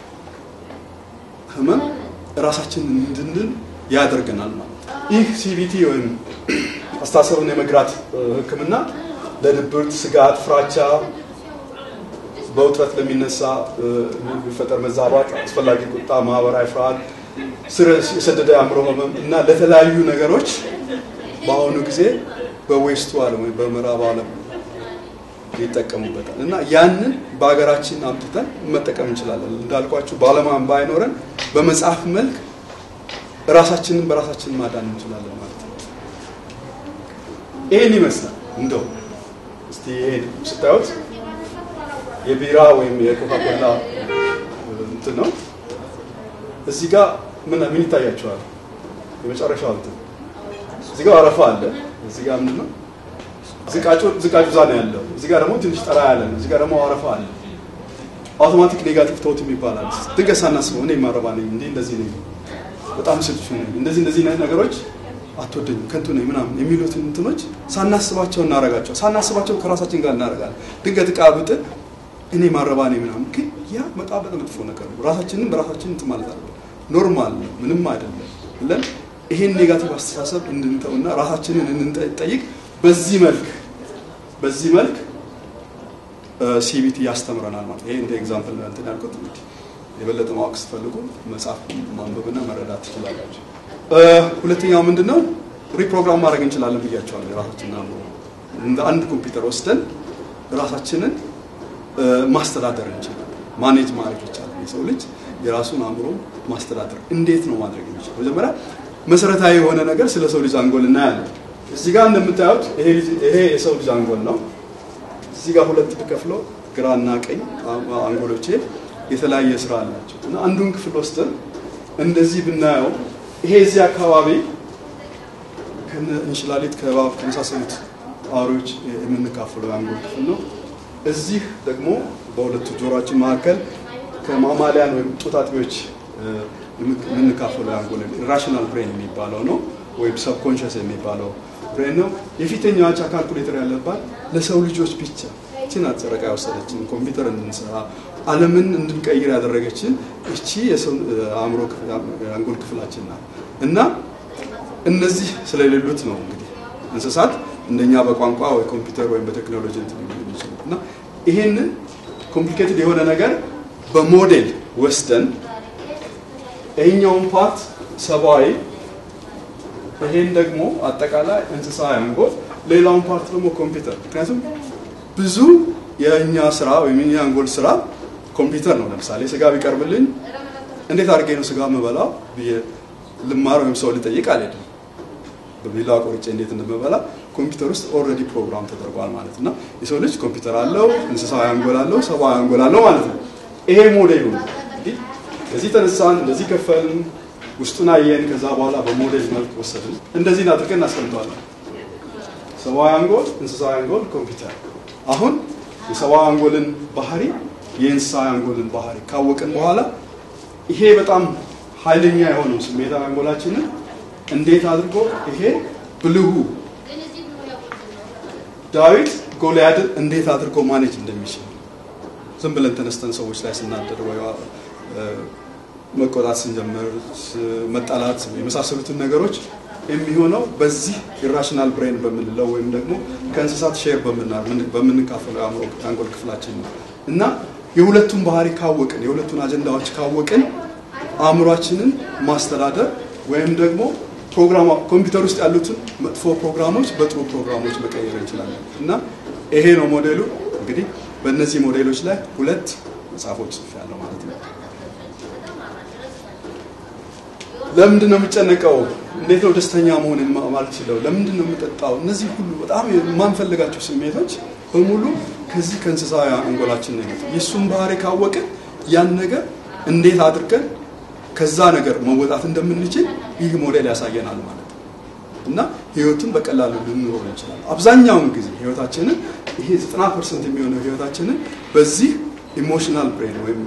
ህመም ራሳችንን እንድንድን ያደርገናል ማለት ይህ ሲቢቲ ወይም አስተሳሰብን የመግራት ህክምና ለድብርት፣ ስጋት፣ ፍራቻ፣ በውጥረት ለሚነሳ የሚፈጠር መዛባት፣ አስፈላጊ ቁጣ፣ ማህበራዊ ፍርሃት፣ ስር የሰደደ አእምሮ ህመም እና ለተለያዩ ነገሮች በአሁኑ ጊዜ በዌስቱ ዓለም ወይም በምዕራብ ዓለም ይጠቀሙበታል እና ያንን በሀገራችን አምጥተን መጠቀም እንችላለን። እንዳልኳችሁ ባለማን ባይኖረን በመጽሐፍ መልክ ራሳችንን በራሳችን ማዳን እንችላለን ማለት ነው። ይህን ይመስላል። እንደው እስቲ ይሄን ስታዩት የቢራ ወይም የኮካኮላ እንትን ነው። እዚህ ጋር ምን ምን ይታያቸዋል? የመጨረሻው እንትን እዚህ ጋር አረፋ አለ። እዚህ ጋር ምንድን ነው ዝቃጩ ዝቃጩ እዛ ነው ያለው። እዚህ ጋር ደግሞ ትንሽ ጠራ ያለ ነው። እዚህ ጋር ደግሞ አረፋ አለ። አውቶማቲክ ኔጋቲቭ ቶት የሚባላል። ድንገት ሳናስበው እኔ ማረባ ነኝ እንዴ እንደዚህ ነኝ በጣም ስልቹ ነኝ እንደዚህ እንደዚህ አይነት ነገሮች አትወደኝም ከንቱ ነኝ ምናምን የሚሉትን እንትኖች ሳናስባቸው እናረጋቸው ሳናስባቸው ከራሳችን ጋር እናረጋለን። ድንገት እቃ ብጥል እኔ ማረባ ነኝ ምናምን፣ ግን ያ በጣም በጣም መጥፎ ነገር ነው። ራሳችንን በራሳችን እንትን ማለት አለ ኖርማል ነው ምንም አይደለም ብለን ይሄን ኔጋቲቭ አስተሳሰብ እንድንተውና ራሳችንን እንድንጠይቅ በዚህ መልክ በዚህ መልክ ሲቢቲ ያስተምረናል ማለት ይሄ እንደ ኤግዛምፕል እንትን ያልኩት እንግዲህ የበለጠ ማወቅ ስትፈልጉ መጽሐፍ ማንበብና መረዳት ትችላላችሁ። ሁለተኛው ምንድን ነው? ሪፕሮግራም ማድረግ እንችላለን ብያቸዋለሁ። የራሳችንን አእምሮ እንደ አንድ ኮምፒውተር ወስደን ራሳችንን ማስተዳደር እንችላለን። ማኔጅ ማድረግ ይቻላል። የሰው ልጅ የራሱን አእምሮ ማስተዳደር እንዴት ነው ማድረግ የሚችለው? መጀመሪያ መሰረታዊ የሆነ ነገር ስለ ሰው ልጅ አንጎል እናያለን። እዚህ ጋር እንደምታዩት ይሄ የሰው ልጅ አንጎል ነው። እዚህ ጋር ሁለት ብከፍለው ግራና ቀኝ አንጎሎቼ የተለያየ ስራ አላቸው እና አንዱን ክፍል ወስደን እንደዚህ ብናየው ይሄ እዚህ አካባቢ እንሽላሊት ከእባብ ከመሳሰሉት አውሬዎች የምንካፈለው የአንጎል ክፍል ነው። እዚህ ደግሞ በሁለቱ ጆሮችን መካከል ከማማሊያን ወይም ጡት አጥቢዎች የምንካፈለው የአንጎል ራሽናል ብሬን የሚባለው ነው ወይም ሰብኮንሽስ የሚባለው ብሬን ነው። የፊተኛዋቻ ካልኩሌተር ያለባት ለሰው ልጆች ብቻ ይችን አጨረቃ የወሰደችን ኮምፒውተር እንድንሰራ ዓለምን እንድንቀይር ያደረገችን እቺ የአእምሮ የአንጎል ክፍላችን ናት እና እነዚህ ስለሌሉት ነው እንግዲህ እንስሳት እንደኛ በቋንቋ ወይ ኮምፒውተር ወይም በቴክኖሎጂ እንትን የሚችሉት እና ይሄንን ኮምፕሊኬትድ የሆነ ነገር በሞዴል ወስደን ይሄኛውን ፓርት ሰብአዊ ይሄን ደግሞ አጠቃላይ እንስሳዊ አንጎል ሌላውን ፓርት ደግሞ ኮምፒውተር ምክንያቱም ብዙ የእኛ ስራ ወይም የኛ አንጎል ስራ ኮምፒውተር ነው። ለምሳሌ ስጋ ቢቀርብልኝ እንዴት አድርጌ ነው ስጋ የምበላው ብዬ ልማር ወይም ሰው ልጠይቅ አልሄድም። በቢላ ቆርጬ እንዴት እንደምበላ ኮምፒውተር ውስጥ ኦልሬዲ ፕሮግራም ተደርጓል ማለት እና የሰው ልጅ ኮምፒውተር አለው፣ እንስሳዊ አንጎል አለው፣ ሰብአዊ አንጎል አለው ማለት ነው። ይሄ ሞዴሉ ነው። እንግዲህ ከዚህ ተነሳን፣ እንደዚህ ከፈልን፣ ውስጡን አየን። ከዛ በኋላ በሞዴል መልክ ወሰድን፣ እንደዚህ አድርገን እናስቀምጠዋለን። ሰብአዊ አንጎል፣ እንስሳዊ አንጎል፣ ኮምፒውተር አሁን የሰብአዊ አንጎልን ባህሪ የእንስሳዊ አንጎልን ባህሪ ካወቅን በኋላ ይሄ በጣም ኃይለኛ የሆነው ስሜታዊ አንጎላችንን እንዴት አድርጎ ይሄ ብልሁ ዳዊት ጎልያድን እንዴት አድርጎ ማኔጅ እንደሚችል ዝም ብለን ተነስተን ሰዎች ላይ ስናደር ወይ መቆጣት ስንጀምር መጣላት የመሳሰሉትን ነገሮች የሚሆነው በዚህ ኢራሽናል ብሬን በምንለው ወይም ደግሞ ከእንስሳት ሼር በምንካፈለው የአንጎል ክፍላችን ነው እና የሁለቱን ባህሪ ካወቅን የሁለቱን አጀንዳዎች ካወቅን አእምሯችንን ማስተዳደር ወይም ደግሞ ፕሮግራም ኮምፒውተር ውስጥ ያሉትን መጥፎ ፕሮግራሞች በጥሩ ፕሮግራሞች መቀየር እንችላለን እና ይሄ ነው ሞዴሉ። እንግዲህ በእነዚህ ሞዴሎች ላይ ሁለት መጽሐፎች ጽፌያለሁ ማለት ነው። ለምንድን ነው የምጨነቀው? እንዴት ነው ደስተኛ መሆን ማልችለው? ለምንድን ነው የምጠጣው? እነዚህ ሁሉ በጣም የማንፈልጋቸው ስሜቶች በሙሉ ከዚህ ከእንስሳዊ አንጎላችን ነው የመጡት። የእሱን ባህሪ ካወቅን ያን ነገር እንዴት አድርገን ከዛ ነገር መወጣት እንደምንችል ይህ ሞዴል ያሳየናል ማለት ነው እና ህይወትን በቀላሉ ልንኖር እንችላለን። አብዛኛውን ጊዜ ህይወታችንን ይሄ 90 ፐርሰንት የሚሆነው ህይወታችንን በዚህ ኢሞሽናል ብሬን ወይም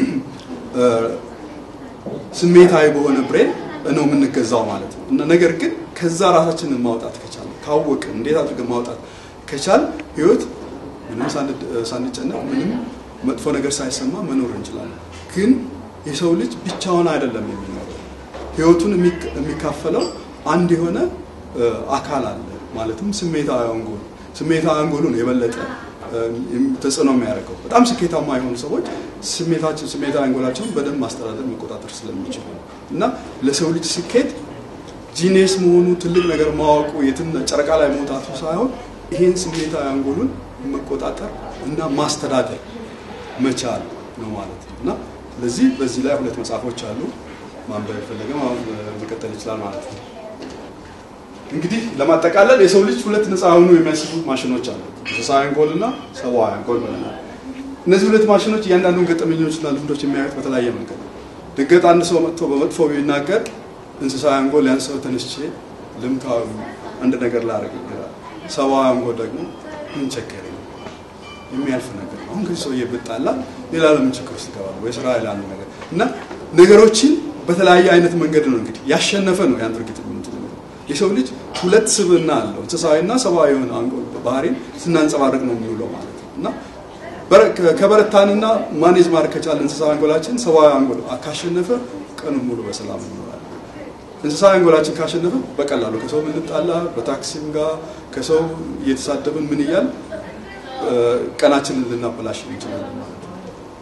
ስሜታዊ በሆነ ብሬን ነው የምንገዛው ማለት ነው እና ነገር ግን ከዛ ራሳችንን ማውጣት ከቻል ካወቅን እንዴት አድርገን ማውጣት ከቻል ህይወት ምንም ሳንጨነቅ ምንም መጥፎ ነገር ሳይሰማ መኖር እንችላለን። ግን የሰው ልጅ ብቻውን አይደለም የሚኖረው። ህይወቱን የሚካፈለው አንድ የሆነ አካል አለ። ማለትም ስሜታዊ አንጎል ስሜታዊ አንጎሉን የበለጠ ተጽዕኖ የሚያደርገው በጣም ስኬታማ የሆኑ ሰዎች ስሜታቸው ስሜታዊ አንጎላቸውን በደንብ ማስተዳደር መቆጣጠር ስለሚችሉ ነው እና ለሰው ልጅ ስኬት ጂኔስ መሆኑ ትልቅ ነገር ማወቁ የትን ጨረቃ ላይ መውጣቱ ሳይሆን ይሄን ስሜታዊ አንጎሉን መቆጣጠር እና ማስተዳደር መቻል ነው ማለት ነው እና ስለዚህ በዚህ ላይ ሁለት መጽሐፎች አሉ። ማንበብ የፈለገ መቀጠል ይችላል ማለት ነው። እንግዲህ ለማጠቃለል የሰው ልጅ ሁለት ነፃ የሆኑ የሚያስቡ ማሽኖች አሉ። እንስሳዊ አንጎል እና ሰብአዊ አንጎል ብለናል። እነዚህ ሁለት ማሽኖች እያንዳንዱን ገጠመኞችና ልምዶች የሚያዩት በተለያየ መንገድ ነው። ድንገት አንድ ሰው መጥቶ በመጥፎ ቢናገር እንስሳዊ አንጎል ያን ሰው ተነስቼ ልምታዊ አንድ ነገር ላደርግ ይችላል። ሰብአዊ አንጎል ደግሞ ምን ቸገረኝ የሚያልፍ ነገር ነው። አሁን ከዚህ ሰውዬ ብጣላ ሌላ ለምን ችግር ውስጥ ይገባል ወይ ስራ ሌላ አንድ ነገር እና ነገሮችን በተለያየ አይነት መንገድ ነው እንግዲህ ያሸነፈ ነው ያን ድርጊት የሰው ልጅ ሁለት ስብዕና አለው። እንስሳዊና ሰብአዊ የሆነ አንጎል ባህሪን ስናንጸባርቅ ነው የሚውለው ማለት ነው እና ከበረታንና ማኔጅ ማድረግ ከቻለ እንስሳዊ አንጎላችን ሰብአዊ አንጎል ካሸነፈ ቀኑን ሙሉ በሰላም እንኖራለን። እንስሳዊ አንጎላችን ካሸነፈ በቀላሉ ከሰው ምንጣላ፣ በታክሲም ጋር ከሰው እየተሳደብን ምን እያል ቀናችንን ልናበላሽ እንችላለን ማለት ነው።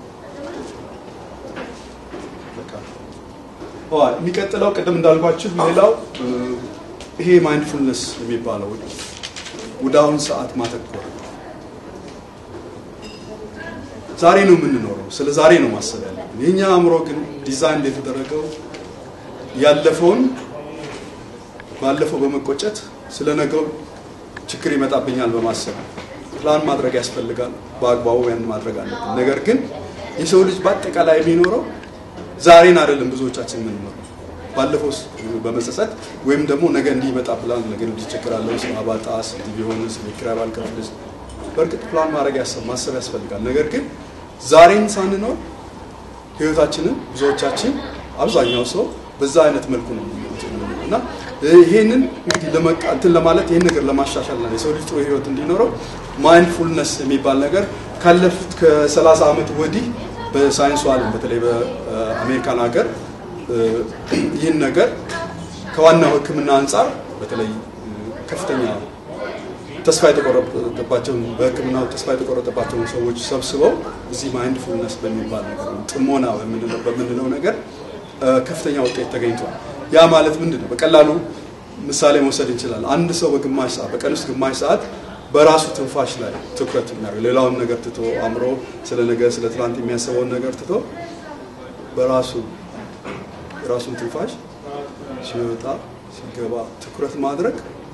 የሚቀጥለው ቅድም እንዳልኳችሁ ሌላው ይሄ ማይንድፉልነስ የሚባለው ወደ አሁን ሰዓት ማተኮር ዛሬ ነው የምንኖረው። ስለ ዛሬ ነው ማሰብ ያለብን። የኛ አእምሮ ግን ዲዛይን የተደረገው ያለፈውን ባለፈው በመቆጨት ስለ ነገው ችግር ይመጣብኛል በማሰብ ፕላን ማድረግ ያስፈልጋል። በአግባቡ ያን ማድረግ አለብን። ነገር ግን የሰው ልጅ በአጠቃላይ የሚኖረው ዛሬን አይደለም። ብዙዎቻችን የምንኖረው ባለፈው በመጸጸት ወይም ደግሞ ነገ እንዲህ ይመጣብላል፣ ነገ እንዲህ እቸገራለሁ፣ ስራ ባጣስ፣ እንዲህ ቢሆንስ፣ ቤት ኪራይ ባልከፍልስ። በእርግጥ ፕላን ማድረግ ማሰብ ያስፈልጋል። ነገር ግን ዛሬን ሳንኖር ህይወታችንን ብዙዎቻችን አብዛኛው ሰው በዛ አይነት መልኩ ነው እና ይሄንን እንግዲህ እንትን ለማለት ይህን ነገር ለማሻሻል ነው የሰው ልጅ ጥሩ ህይወት እንዲኖረው ማይንድፉልነስ የሚባል ነገር ካለፉት ከ30 ዓመት ወዲህ በሳይንሱ ዓለም በተለይ በአሜሪካን ሀገር ይህን ነገር ከዋናው ሕክምና አንጻር በተለይ ከፍተኛ ተስፋ የተቆረጠባቸውን በሕክምናው ተስፋ የተቆረጠባቸውን ሰዎች ሰብስበው እዚህ ማይንድፉልነስ በሚባል ነገር ጥሞና በምንለው ነገር ከፍተኛ ውጤት ተገኝቷል። ያ ማለት ምንድን ነው? በቀላሉ ምሳሌ መውሰድ እንችላለን። አንድ ሰው በግማሽ ሰዓት በቀን ውስጥ ግማሽ ሰዓት በራሱ ትንፋሽ ላይ ትኩረት የሚያደርግ ሌላውን ነገር ትቶ አእምሮ ስለ ነገ ስለ ትናንት የሚያስበውን ነገር ትቶ በራሱ የራሱን ትንፋሽ ሲወጣ ሲገባ ትኩረት ማድረግ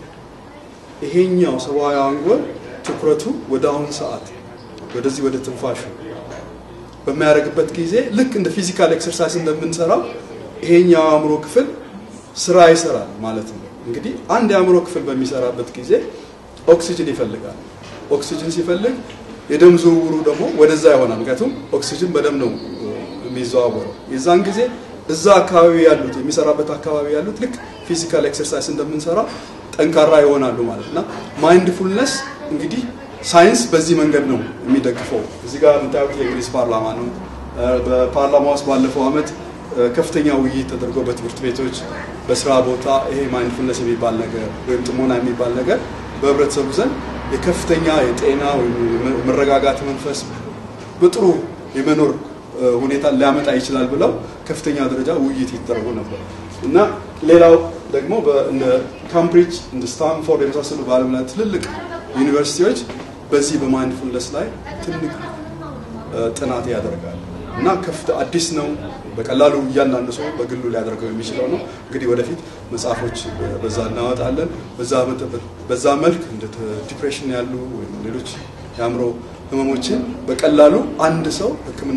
ይሄኛው ሰብአዊ አንጎል ትኩረቱ ወደ አሁን ሰዓት ወደዚህ ወደ ትንፋሹ በሚያደርግበት ጊዜ ልክ እንደ ፊዚካል ኤክሰርሳይዝ እንደምንሰራው ይሄኛው አእምሮ ክፍል ስራ ይሰራል ማለት ነው። እንግዲህ አንድ የአእምሮ ክፍል በሚሰራበት ጊዜ ኦክሲጅን ይፈልጋል። ኦክሲጅን ሲፈልግ የደም ዝውውሩ ደግሞ ወደዛ ይሆናል። ምክንያቱም ኦክሲጅን በደም ነው የሚዘዋወረው። የዛን ጊዜ እዛ አካባቢ ያሉት የሚሰራበት አካባቢ ያሉት ልክ ፊዚካል ኤክሰርሳይዝ እንደምንሰራ ጠንካራ ይሆናሉ ማለት እና ማይንድፉልነስ እንግዲህ ሳይንስ በዚህ መንገድ ነው የሚደግፈው። እዚህ ጋር የምታዩት የእንግሊዝ ፓርላማ ነው። በፓርላማ ውስጥ ባለፈው ዓመት ከፍተኛ ውይይት ተደርጎ በትምህርት ቤቶች በስራ ቦታ ይሄ ማይንድፉልነስ የሚባል ነገር ወይም ጥሞና የሚባል ነገር በህብረተሰቡ ዘንድ የከፍተኛ የጤና ወይም መረጋጋት መንፈስ በጥሩ የመኖር ሁኔታ ሊያመጣ ይችላል ብለው ከፍተኛ ደረጃ ውይይት ይደረጉ ነበር እና ሌላው ደግሞ እንደ ካምብሪጅ እንደ ስታንፎርድ የመሳሰሉ በዓለም ላይ ትልልቅ ዩኒቨርሲቲዎች በዚህ በማይንድፉልነስ ላይ ትልቅ ጥናት ያደርጋል እና ከፍተ አዲስ ነው። በቀላሉ እያንዳንዱ ሰው በግሉ ሊያደርገው የሚችለው ነው። እንግዲህ ወደፊት መጽሐፎች በዛ እናወጣለን። በዛ መልክ እንደ ዲፕሬሽን ያሉ ወይም ሌሎች የአእምሮ ህመሞችን በቀላሉ አንድ ሰው ሕክምና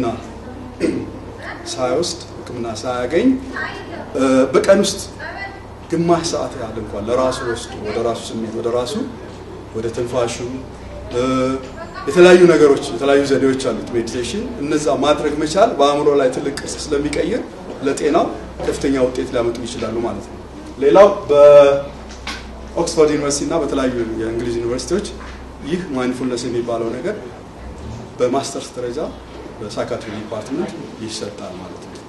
ሳይወስድ ሕክምና ሳያገኝ በቀን ውስጥ ግማሽ ሰዓት ያህል እንኳን ለራሱ ወስዶ ወደ ራሱ ስሜት ወደ ራሱ ወደ ትንፋሹ የተለያዩ ነገሮች የተለያዩ ዘዴዎች አሉት ሜዲቴሽን። እነዛ ማድረግ መቻል በአእምሮ ላይ ትልቅ ቅርጽ ስለሚቀይር ለጤናው ከፍተኛ ውጤት ሊያመጡ ይችላሉ ማለት ነው። ሌላው በኦክስፎርድ ዩኒቨርሲቲ እና በተለያዩ የእንግሊዝ ዩኒቨርሲቲዎች ይህ ማይንድፉልነስ የሚባለው ነገር በማስተርስ ደረጃ በሳይካትሪ ዲፓርትመንት ይሰጣል ማለት ነው።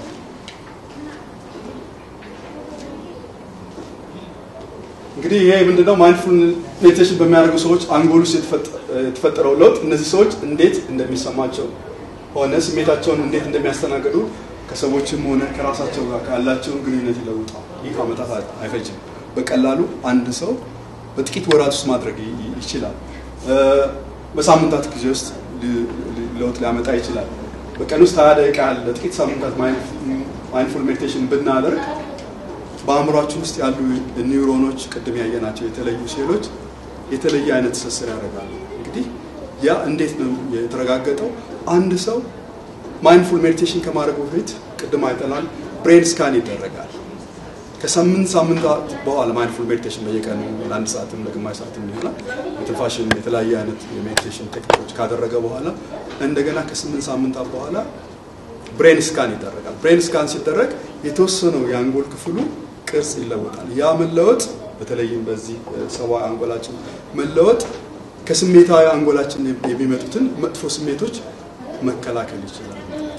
እንግዲህ ይሄ ምንድነው ማይንድፉል ሜዲቴሽን በሚያደርጉ ሰዎች አንጎል ውስጥ የተፈጠረው ለውጥ እነዚህ ሰዎች እንዴት እንደሚሰማቸው ሆነ ስሜታቸውን እንዴት እንደሚያስተናግዱ ከሰዎችም ሆነ ከራሳቸው ጋር ካላቸውን ግንኙነት ይለውጣል። ይህ ዓመታት አይፈጅም። በቀላሉ አንድ ሰው በጥቂት ወራት ውስጥ ማድረግ ይችላል። በሳምንታት ጊዜ ውስጥ ለውጥ ሊያመጣ ይችላል። በቀን ውስጥ ሀያ ደቂቃ ያህል ለጥቂት ሳምንታት ማይንድፉል ሜዲቴሽን ብናደርግ በአእምሯችን ውስጥ ያሉ ኒውሮኖች ቅድም ያየናቸው የተለዩ ሴሎች የተለየ አይነት ትስስር ያደርጋሉ። እንግዲህ ያ እንዴት ነው የተረጋገጠው? አንድ ሰው ማይንድፉል ሜዲቴሽን ከማድረጉ በፊት ቅድም አይተናል፣ ብሬን ስካን ይደረጋል። ከስምንት ሳምንታት በኋላ ማይንድፉል ሜዲቴሽን በየቀኑ ለአንድ ሰዓትም ለግማሽ ሰዓትም ይሆናል የትንፋሽን የተለያየ አይነት የሜዲቴሽን ቴክኒኮች ካደረገ በኋላ እንደገና ከስምንት ሳምንታት በኋላ ብሬን ስካን ይደረጋል። ብሬን ስካን ሲደረግ የተወሰነው የአንጎል ክፍሉ ቅርጽ ይለወጣል። ያ መለወጥ በተለይም በዚህ ሰብአዊ አንጎላችን መለወጥ ከስሜታዊ አንጎላችን የሚመጡትን መጥፎ ስሜቶች መከላከል ይችላል።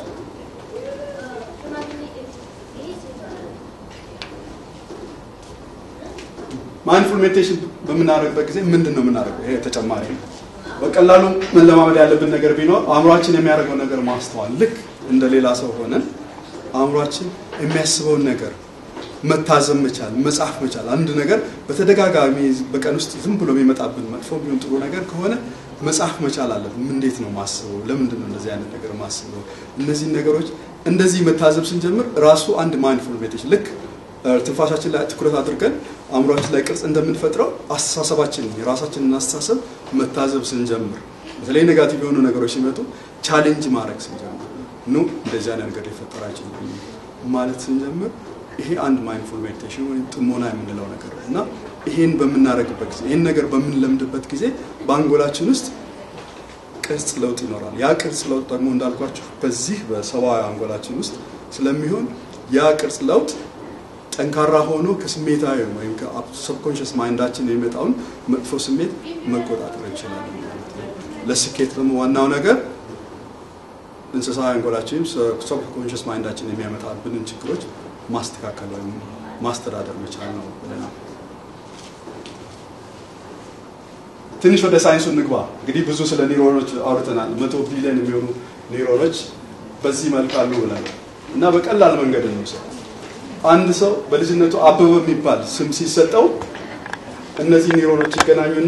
ማይንድፉል ሜዲቴሽን በምናደርግበት ጊዜ ምንድን ነው የምናደርገው? ይሄ ተጨማሪ ነው። በቀላሉ መለማመድ ያለብን ነገር ቢኖር አእምሯችን የሚያደርገው ነገር ማስተዋል። ልክ እንደ ሌላ ሰው ሆነን አእምሯችን የሚያስበውን ነገር መታዘብ መቻል፣ መጻፍ መቻል። አንድ ነገር በተደጋጋሚ በቀን ውስጥ ዝም ብሎ የሚመጣብን መጥፎ ቢሆን ጥሩ ነገር ከሆነ መጻፍ መቻል አለብን። እንዴት ነው ማስበው? ለምንድን ነው እንደዚህ አይነት ነገር ማስበው? እነዚህን ነገሮች እንደዚህ መታዘብ ስንጀምር ራሱ አንድ ማይንድፉል ሜዲቴሽን ልክ ትንፋሻችን ላይ ትኩረት አድርገን አእምሯችን ላይ ቅርጽ እንደምንፈጥረው አስተሳሰባችን የራሳችንን አስተሳሰብ መታዘብ ስንጀምር በተለይ ኔጋቲቭ የሆኑ ነገሮች ሲመጡ ቻሌንጅ ማድረግ ስንጀምር ኑ እንደዚህ አይነት ነገር ሊፈጠር አይችልም ማለት ስንጀምር ይሄ አንድ ማይንድፉል ሜዲቴሽን ወይም ጥሞና የምንለው ነገር ነው እና ይሄን በምናደርግበት ጊዜ ይህን ነገር በምንለምድበት ጊዜ በአንጎላችን ውስጥ ቅርጽ ለውጥ ይኖራል። ያ ቅርጽ ለውጥ ደግሞ እንዳልኳችሁ በዚህ በሰብአዊ አንጎላችን ውስጥ ስለሚሆን ያ ቅርጽ ለውጥ ጠንካራ ሆኖ ከስሜታዊ ወይም ከሰብኮንሽስ ማይንዳችን የሚመጣውን መጥፎ ስሜት መቆጣጠር ይችላል ማለት ነው። ለስኬት ደግሞ ዋናው ነገር እንስሳዊ አንጎላችን ሰብኮንሽስ ማይንዳችን የሚያመጣብንን ችግሮች ማስተካከል ወይም ማስተዳደር መቻል ነው ብለናል። ትንሽ ወደ ሳይንሱ እንግባ። እንግዲህ ብዙ ስለ ኒውሮኖች አውርተናል። መቶ ቢሊዮን የሚሆኑ ኒውሮኖች በዚህ መልክ አሉ ብለናል እና በቀላል መንገድ እንውሰድ። አንድ ሰው በልጅነቱ አበበ የሚባል ስም ሲሰጠው እነዚህ ኒውሮኖች ይገናኙና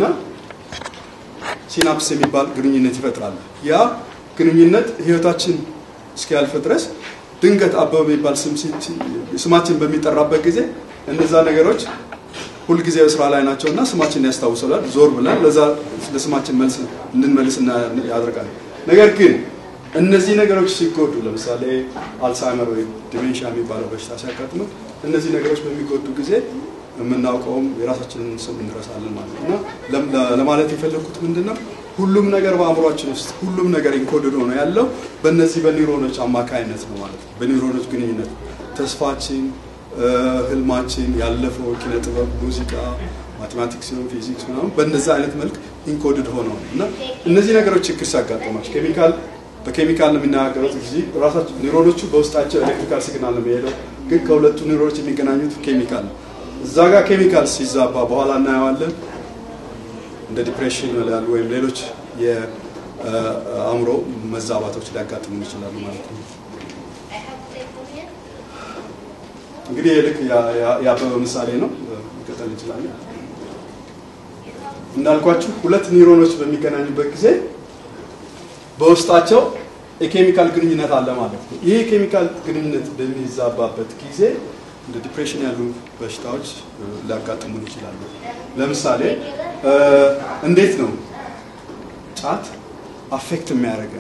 ሲናፕስ የሚባል ግንኙነት ይፈጥራሉ። ያ ግንኙነት ህይወታችን እስኪያልፍ ድረስ ድንገት አበበ የሚባል ስማችን በሚጠራበት ጊዜ እነዛ ነገሮች ሁልጊዜ በስራ ላይ ናቸው እና ስማችን ያስታውሰላል። ዞር ብለን ለዛ ለስማችን መልስ እንድንመልስ ያደርጋል። ነገር ግን እነዚህ ነገሮች ሲጎዱ ለምሳሌ አልዛይመር ወይም ዲሜንሻ የሚባለው በሽታ ሲያጋጥመን እነዚህ ነገሮች በሚጎዱ ጊዜ የምናውቀውም የራሳችንን ስም እንረሳለን ማለት ነው እና ለማለት የፈለግኩት ምንድን ነው ሁሉም ነገር በአእምሯችን ውስጥ ሁሉም ነገር ኢንኮድድ ሆኖ ያለው በእነዚህ በኒውሮኖች አማካይነት ነው ማለት ነው። በኒውሮኖች ግንኙነት ተስፋችን፣ ህልማችን፣ ያለፈው ኪነ ጥበብ፣ ሙዚቃ፣ ማቴማቲክስ ሲሆን ፊዚክስ ምናምን በእነዚህ አይነት መልክ ኢንኮድድ ሆነው እና እነዚህ ነገሮች ችግር ሲያጋጥማቸው ኬሚካል በኬሚካል ነው የሚናገሩት ጊዜ ራሳቸው ኒውሮኖቹ በውስጣቸው ኤሌክትሪካል ሲግናል ነው የሚሄደው ግን ከሁለቱ ኒውሮኖች የሚገናኙት ኬሚካል ነው። እዛ ጋር ኬሚካል ሲዛባ በኋላ እናየዋለን። እንደ ዲፕሬሽን ያሉ ወይም ሌሎች የአእምሮ መዛባቶች ሊያጋጥሙ ይችላሉ ማለት ነው። እንግዲህ ልክ የአበበ ምሳሌ ነው። መቀጠል እንችላለን። እንዳልኳችሁ ሁለት ኒውሮኖች በሚገናኙበት ጊዜ በውስጣቸው የኬሚካል ግንኙነት አለ ማለት ነው። ይህ የኬሚካል ግንኙነት በሚዛባበት ጊዜ እንደ ዲፕሬሽን ያሉ በሽታዎች ሊያጋጥሙን ይችላሉ። ለምሳሌ እንዴት ነው ጫት አፌክት የሚያደርገን?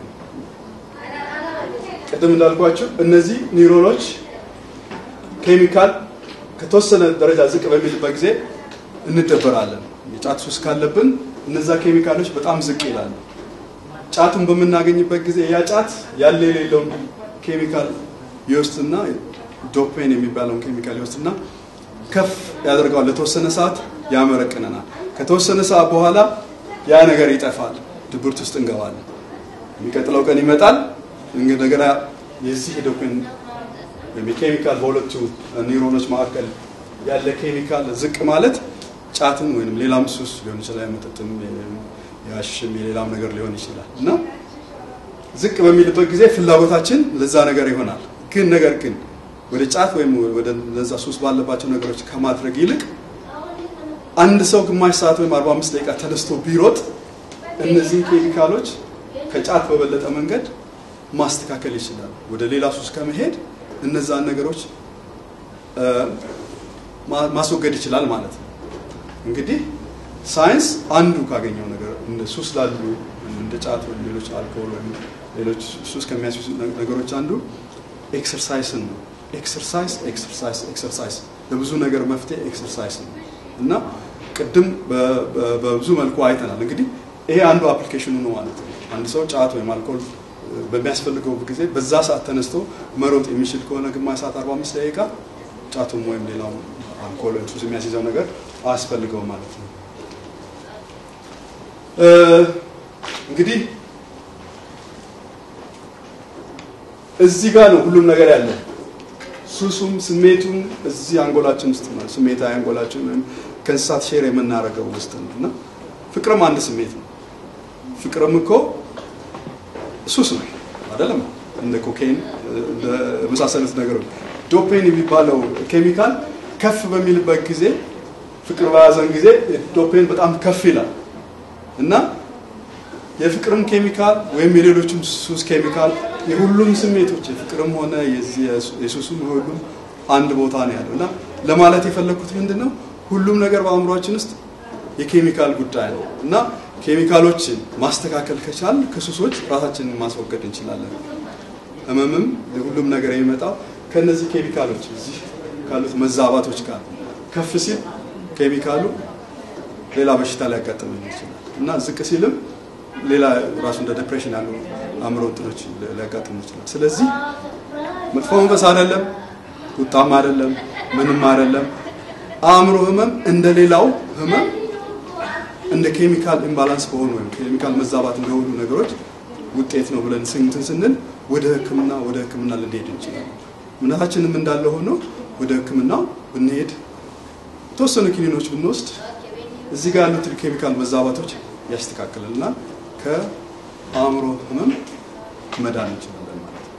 ቅድም እንዳልኳችሁ እነዚህ ኒውሮኖች ኬሚካል ከተወሰነ ደረጃ ዝቅ በሚልበት ጊዜ እንደበራለን። የጫት ሱስ ካለብን እነዛ ኬሚካሎች በጣም ዝቅ ይላሉ። ጫቱን በምናገኝበት ጊዜ ያ ጫት ያለ የሌለውን ኬሚካል ይወስድና ዶፔን የሚባለውን ኬሚካል ይወስድና ከፍ ያደርገዋል። ለተወሰነ ሰዓት ያመረቅነናል። ከተወሰነ ሰዓት በኋላ ያ ነገር ይጠፋል። ድብርት ውስጥ እንገባለን። የሚቀጥለው ቀን ይመጣል። እንደገና የዚህ ዶፔን ወይም የኬሚካል በሁለቱ ኒውሮኖች መካከል ያለ ኬሚካል ዝቅ ማለት ጫትን ወይም ሌላም ሱስ ሊሆን ይችላል፣ መጠጥም የሐሺሽም የሌላም ነገር ሊሆን ይችላል እና ዝቅ በሚልበት ጊዜ ፍላጎታችን ለዛ ነገር ይሆናል። ግን ነገር ግን ወደ ጫት ወይም ወደ ለዛ ሱስ ባለባቸው ነገሮች ከማድረግ ይልቅ አንድ ሰው ግማሽ ሰዓት ወይም 45 ደቂቃ ተነስቶ ቢሮጥ እነዚህን ኬሚካሎች ከጫት በበለጠ መንገድ ማስተካከል ይችላል። ወደ ሌላ ሱስ ከመሄድ እነዛን ነገሮች ማስወገድ ይችላል ማለት ነው። እንግዲህ ሳይንስ አንዱ ካገኘው ነገር እንደ ሱስ ላሉ እንደ ጫት ወይም ሌሎች አልኮሆል ወይም ሌሎች ሱስ ከሚያስይዙ ነገሮች አንዱ ኤክሰርሳይስን ነው። ኤክሰርሳይዝ ኤክሰርሳይዝ ኤክሰርሳይዝ ለብዙ ነገር መፍትሄ ኤክሰርሳይዝ ነው እና ቅድም በብዙ መልኩ አይተናል። እንግዲህ ይሄ አንዱ አፕሊኬሽኑ ነው ማለት ነው። አንድ ሰው ጫት ወይም አልኮል በሚያስፈልገው ጊዜ በዛ ሰዓት ተነስቶ መሮጥ የሚችል ከሆነ ግማሽ ሰዓት 45 ደቂቃ ጫቱም ወይም ሌላው አልኮል ወይም ሱስ የሚያስይዘው ነገር አያስፈልገውም ማለት ነው። እንግዲህ እዚህ ጋር ነው ሁሉም ነገር ያለው። ሱሱም ስሜቱም እዚህ አንጎላችን ውስጥ ነው። ስሜታዊ አንጎላችን ወይም ከእንስሳት ሼር የምናደርገው ውስጥ ነው እና ፍቅርም አንድ ስሜት ነው። ፍቅርም እኮ ሱስ ነው አይደለም? እንደ ኮኬን እንደ መሳሰሉት ነገሮች ዶፔን የሚባለው ኬሚካል ከፍ በሚልበት ጊዜ ፍቅር በያዘን ጊዜ ዶፔን በጣም ከፍ ይላል እና የፍቅርም ኬሚካል ወይም የሌሎችም ሱስ ኬሚካል የሁሉም ስሜቶች የፍቅርም ሆነ የሱስም ሁሉም አንድ ቦታ ነው ያለው እና ለማለት የፈለግኩት ምንድን ነው ሁሉም ነገር በአእምሯችን ውስጥ የኬሚካል ጉዳይ ነው እና ኬሚካሎችን ማስተካከል ከቻል ከሱሶች ራሳችንን ማስወገድ እንችላለን። ህመምም ሁሉም ነገር የሚመጣው ከነዚህ ኬሚካሎች እዚህ ካሉት መዛባቶች ጋር ከፍ ሲል ኬሚካሉ ሌላ በሽታ ሊያጋጥመን ይችላል እና ዝቅ ሲልም ሌላ ራሱ እንደ ዲፕሬሽን ያሉ አእምሮ እንትኖች ሊያጋጥሙ ይችላል። ስለዚህ መጥፎ መንፈስ አይደለም፣ ቁጣም አይደለም፣ ምንም አይደለም። አእምሮ ህመም እንደ ሌላው ህመም እንደ ኬሚካል ኢምባላንስ በሆኑ ወይም ኬሚካል መዛባት እንደሆኑ ነገሮች ውጤት ነው ብለን ስንትን ስንል ወደ ህክምና ወደ ህክምና ልንሄድ እንችላለን። እምነታችንም እንዳለ ሆኖ ወደ ህክምናው ብንሄድ የተወሰኑ ኪኒኖች ብንወስድ እዚህ ጋር ያሉትን ኬሚካል መዛባቶች ያስተካክልልናል። ከአእምሮ ህመም መዳን እንችላለን ማለት ነው።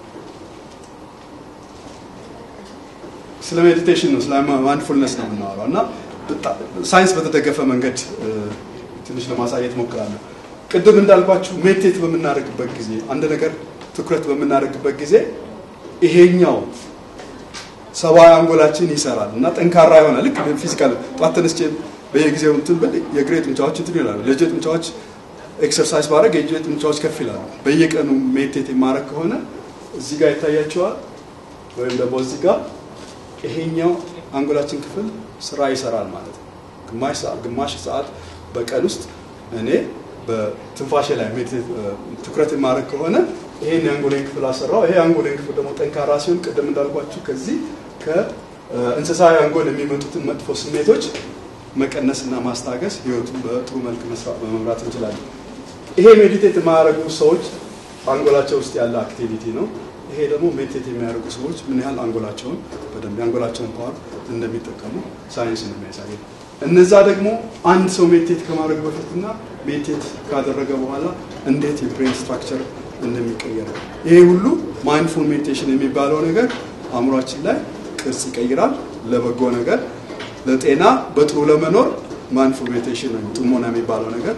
ስለ ሜዲቴሽን ነው፣ ስለ ማይንድፉልነስ ነው የምናወራው እና ሳይንስ በተደገፈ መንገድ ትንሽ ለማሳየት ሞክራለሁ። ቅድም እንዳልኳችሁ ሜዲቴት በምናደርግበት ጊዜ አንድ ነገር ትኩረት በምናደርግበት ጊዜ ይሄኛው ሰብአዊ አንጎላችን ይሰራል እና ጠንካራ ይሆናል። ልክ ፊዚካል ጠዋት ተነስቼ በየጊዜው እንትን ብል የእግሬ ጡንቻዎች እንትን ይላሉ። ለእጄ ጡንቻዎች ኤክሰርሳይዝ ባደረግ የእጄ ጡንቻዎች ከፍ ይላሉ። በየቀኑ ሜዲቴት የማድረግ ከሆነ እዚህ ጋር ይታያቸዋል፣ ወይም ደግሞ እዚህ ጋር ይሄኛው አንጎላችን ክፍል ስራ ይሰራል ማለት ነው። ግማሽ ሰዓት ግማሽ ሰዓት በቀን ውስጥ እኔ በትንፋሼ ላይ ትኩረት የማድረግ ከሆነ ይሄን የአንጎሌን ክፍል አሰራው። ይሄ የአንጎሌን ክፍል ደግሞ ጠንካራ ሲሆን ቅድም እንዳልኳችሁ ከዚህ ከእንስሳዊ አንጎል የሚመጡትን መጥፎ ስሜቶች መቀነስና ማስታገስ ህይወቱን በጥሩ መልክ መምራት እንችላለን። ይሄ ሜዲቴት የማያደርጉ ሰዎች አንጎላቸው ውስጥ ያለ አክቲቪቲ ነው። ይሄ ይሄ ደግሞ ሜዲቴት የሚያደርጉ ሰዎች ምን ያህል አንጎላቸውን በደንብ የአንጎላቸውን ፓወር እንደሚጠቀሙ ሳይንስ ነው የሚያሳየው። እነዛ ደግሞ አንድ ሰው ሜዲቴት ከማድረግ በፊትና ሜዲቴት ካደረገ በኋላ እንዴት የብሬን ስትራክቸር እንደሚቀየር ይሄ ሁሉ ማይንድፉል ሜዲቴሽን የሚባለው ነገር አእምሯችን ላይ ቅርጽ ይቀይራል። ለበጎ ነገር፣ ለጤና፣ በጥሩ ለመኖር ማይንድፉል ሜዲቴሽን ወይም ጥሞና የሚባለው ነገር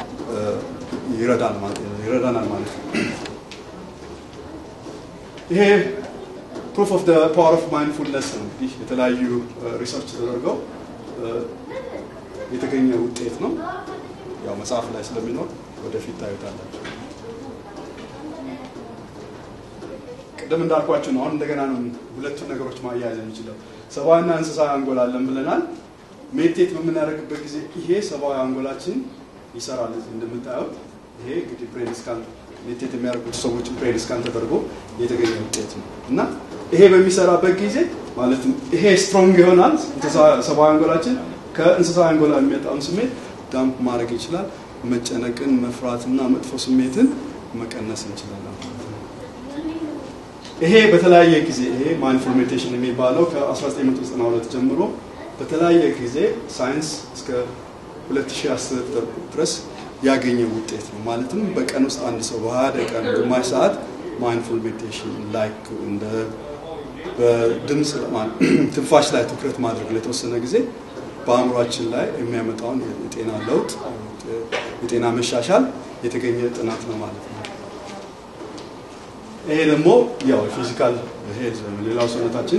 ይረዳናል ማለት ነው። ይሄ ፕሩፍ ኦፍ ፓወር ኦፍ ማይንድፉልነስ ነው። እንግዲህ የተለያዩ ሪሰርች ተደርገው የተገኘ ውጤት ነው። ያው መጽሐፍ ላይ ስለሚኖር ወደፊት ታዩታላችሁ። ቅድም እንዳልኳችሁ ነው። አሁን እንደገና ነው ሁለቱን ነገሮች ማያያዝ የሚችለው። ሰብአዊና እንስሳዊ አንጎል አለን ብለናል። ሜዲቴት በምናደርግበት ጊዜ ይሄ ሰብአዊ አንጎላችን ይሰራል። እዚህ እንደምታዩት ይሄ እንግዲህ ብሬን ስካን ሜዲቴት የሚያደርጉት ሰዎች ብሬን ስካን ተደርጎ የተገኘ ውጤት ነው እና ይሄ በሚሰራበት ጊዜ ማለትም ይሄ ስትሮንግ ይሆናል። ሰብአዊ አንጎላችን ከእንስሳዊ አንጎላ የሚመጣውን ስሜት ዳምፕ ማድረግ ይችላል። መጨነቅን፣ መፍራትና መጥፎ ስሜትን መቀነስ እንችላለን። ይሄ በተለያየ ጊዜ ይሄ ማይንድፉል ሜዲቴሽን የሚባለው ከ1992 ጀምሮ በተለያየ ጊዜ ሳይንስ እስከ 2010 ድረስ ያገኘ ውጤት ነው። ማለትም በቀን ውስጥ አንድ ሰው በ20 ደቂቃ ግማሽ ሰዓት ማይንድፉል ሜዲቴሽን ላይክ እንደ በድምፅ ትንፋሽ ላይ ትኩረት ማድረግ ለተወሰነ ጊዜ በአእምሯችን ላይ የሚያመጣውን የጤና ለውጥ የጤና መሻሻል የተገኘ ጥናት ነው ማለት ነው። ይሄ ደግሞ ያው ፊዚካል ሄልዝ ወይም ሌላው ሰውነታችን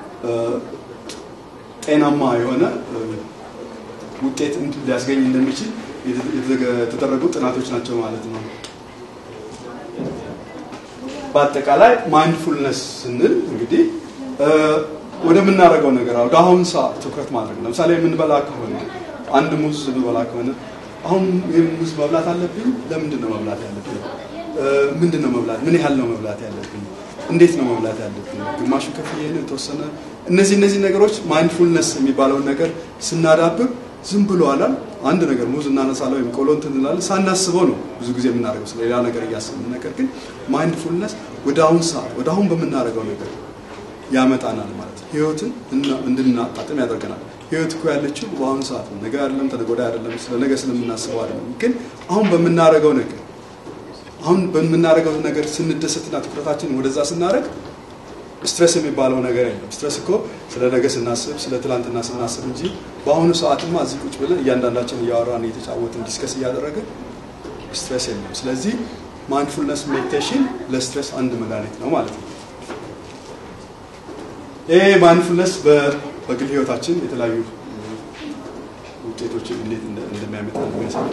ጤናማ የሆነ ውጤት ሊያስገኝ እንደሚችል የተደረጉ ጥናቶች ናቸው ማለት ነው። በአጠቃላይ ማይንድፉልነስ ስንል እንግዲህ ወደምናደርገው ነገር ወደ አሁን ሰዓት ትኩረት ማድረግ ነው። ለምሳሌ የምንበላ ከሆነ አንድ ሙዝ የምንበላ ከሆነ አሁን ይህን ሙዝ መብላት አለብኝ? ለምንድን ነው መብላት ያለብኝ? ምንድን ነው መብላት? ምን ያህል ነው መብላት ያለብኝ? እንዴት ነው መብላት ያለብኝ? ግማሹ ከፍዬ ነው የተወሰነ። እነዚህ እነዚህ ነገሮች ማይንድፉልነስ የሚባለውን ነገር ስናዳብር ዝም ብሎ አላል አንድ ነገር ሙዝ እናነሳለን ወይም ቆሎ እንትን እንላለን ሳናስበው ነው ብዙ ጊዜ የምናደርገው ስለሌላ ነገር እያስብን። ነገር ግን ማይንድፉልነስ ወደ አሁን ሰዓት ወደ አሁን በምናደርገው ነገር ያመጣናል ማለት ነው። ህይወትን እንድናጣጥም ያደርገናል። ህይወት እኮ ያለችው በአሁኑ ሰዓት ነው። ነገ አይደለም፣ ተነገ ወዲያ አይደለም፣ ስለ ነገ ስለምናስበው አይደለም። ግን አሁን በምናደርገው ነገር አሁን በምናደርገው ነገር ስንደሰትና ትኩረታችንን ወደዛ ስናደርግ ስትረስ የሚባለው ነገር የለም። ስትረስ እኮ ስለ ነገ ስናስብ ስለ ትላንትና ስናስብ እንጂ በአሁኑ ሰዓትማ እዚህ ቁጭ ብለን እያንዳንዳችን እያወራን እየተጫወትን ዲስከስ እያደረግን ስትረስ የለም። ስለዚህ ማይንድፉልነስ ሜዲቴሽን ለስትረስ አንድ መድኃኒት ነው ማለት ነው። ይሄ ማይንድፉልነስ በግል ህይወታችን የተለያዩ ውጤቶችን እንዴት እንደሚያመጣ የሚያሳይ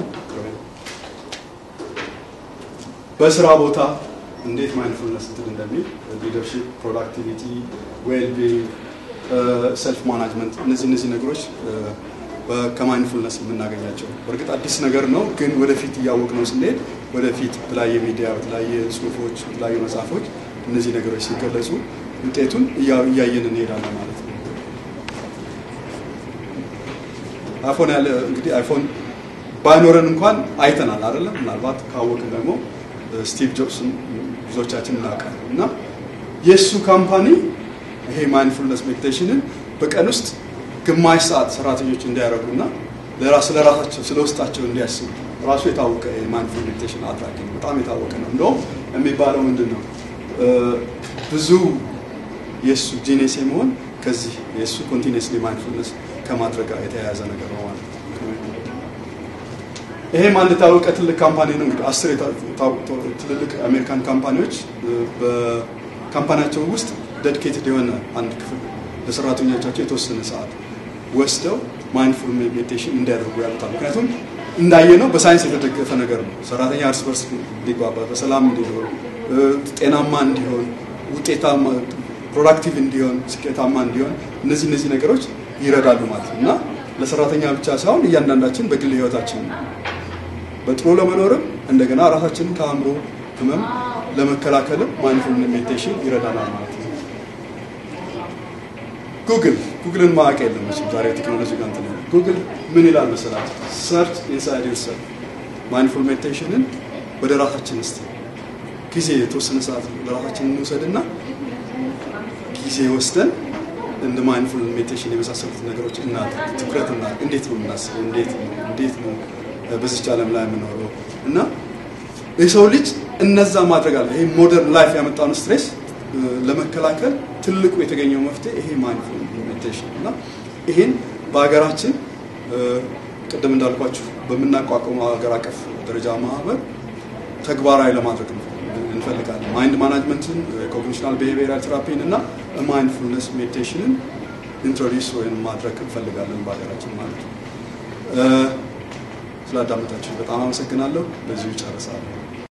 በስራ ቦታ እንዴት ማይንድፉልነስ እንትን እንደሚል ሊደርሽፕ፣ ፕሮዳክቲቪቲ፣ ዌልቢንግ፣ ሰልፍ ማናጅመንት እነዚህ እነዚህ ነገሮች ከማይንድፉልነስ የምናገኛቸው በእርግጥ አዲስ ነገር ነው፣ ግን ወደፊት እያወቅ ነው ስንሄድ ወደፊት በተለያየ ሚዲያ በተለያየ ጽሁፎች በተለያዩ መጽሐፎች እነዚህ ነገሮች ሲገለጹ ውጤቱን እያየን እንሄዳለን ማለት ነው። አይፎን ያለ እንግዲህ አይፎን ባይኖረን እንኳን አይተናል አይደለም። ምናልባት ካወቅን ደግሞ ስቲቭ ጆብስን ብዙዎቻችን እናውቃለን እና የእሱ ካምፓኒ ይሄ ማይንድፉልነስ ሜዲቴሽንን በቀን ውስጥ ግማሽ ሰዓት ሰራተኞች እንዲያደርጉና ለራስ ለራሳቸው ስለ ውስጣቸው እንዲያስቡ ራሱ የታወቀ የማይንድፉል ሜዲቴሽን አድራጊ ነው። በጣም የታወቀ ነው። እንደውም የሚባለው ምንድን ነው ብዙ የእሱ ጂኔስ የመሆን ከዚህ የእሱ ኮንቲኒስሊ ማይንድፉልነስ ከማድረግ ጋር የተያያዘ ነገር ነው ማለት ነው። ይሄም አንድ የታወቀ ትልቅ ካምፓኒ ነው። እንግዲህ አስር ትልልቅ አሜሪካን ካምፓኒዎች በካምፓኒያቸው ውስጥ ዴዲኬትድ የሆነ አንድ ክፍል ለሰራተኞቻቸው የተወሰነ ሰዓት ወስደው ማይንድፉል ሜዲቴሽን እንዲያደርጉ ያሉታል። ምክንያቱም እንዳየነው በሳይንስ የተደገፈ ነገር ነው። ሰራተኛ እርስ በርስ እንዲግባባ፣ በሰላም እንዲኖር፣ ጤናማ እንዲሆን፣ ውጤታማ ፕሮዳክቲቭ እንዲሆን፣ ስኬታማ እንዲሆን እነዚህ እነዚህ ነገሮች ይረዳሉ ማለት ነው እና ለሰራተኛ ብቻ ሳይሆን እያንዳንዳችን በግል ህይወታችን በጥሩ ለመኖርም እንደገና ራሳችንን ከአእምሮ ህመም ለመከላከልም ማይንድፉል ሜዲቴሽን ይረዳናል ማለት ነው። ጉግል ጉግልን ማወቅ የለም መቼም ዛሬ ቴክኖሎጂ ጋር እንትን ጉግል ምን ይላል መሰላችሁ? ሰርች ኢንሳይድ ዩርሰልፍ ማይንድፉል ሜዲቴሽንን ወደ ራሳችን እስቲ ጊዜ የተወሰነ ሰዓት ለራሳችን እንውሰድና ጊዜ ወስደን እንደ ማይንድፉል ሜዲቴሽን የመሳሰሉት ነገሮች እናድርግ፣ ትኩረት እናድርግ። እንዴት ነው የምናስበው? እንዴት ነው እንዴት ነው በዚች ዓለም ላይ የምኖረው? እና የሰው ልጅ እነዛ ማድረግ አለ። ይሄ ሞደርን ላይፍ ያመጣውን ስትሬስ ለመከላከል ትልቁ የተገኘው መፍትሄ ይሄ ማይንድፉል ሜዲቴሽን እና ይሄን በሀገራችን ቅድም እንዳልኳችሁ በምናቋቁመው ሀገር አቀፍ ደረጃ ማህበር ተግባራዊ ለማድረግ እንፈልጋለን። ማይንድ ማናጅመንትን፣ ኮግኒሽናል ቢሄቪየራል ቴራፒን እና ማይንድፉልነስ ሜዲቴሽንን ኢንትሮዲስ ወይም ማድረግ እንፈልጋለን በሀገራችን ማለት ነው። ስላዳመጣችሁ በጣም አመሰግናለሁ። በዚሁ ይጨርሳለሁ።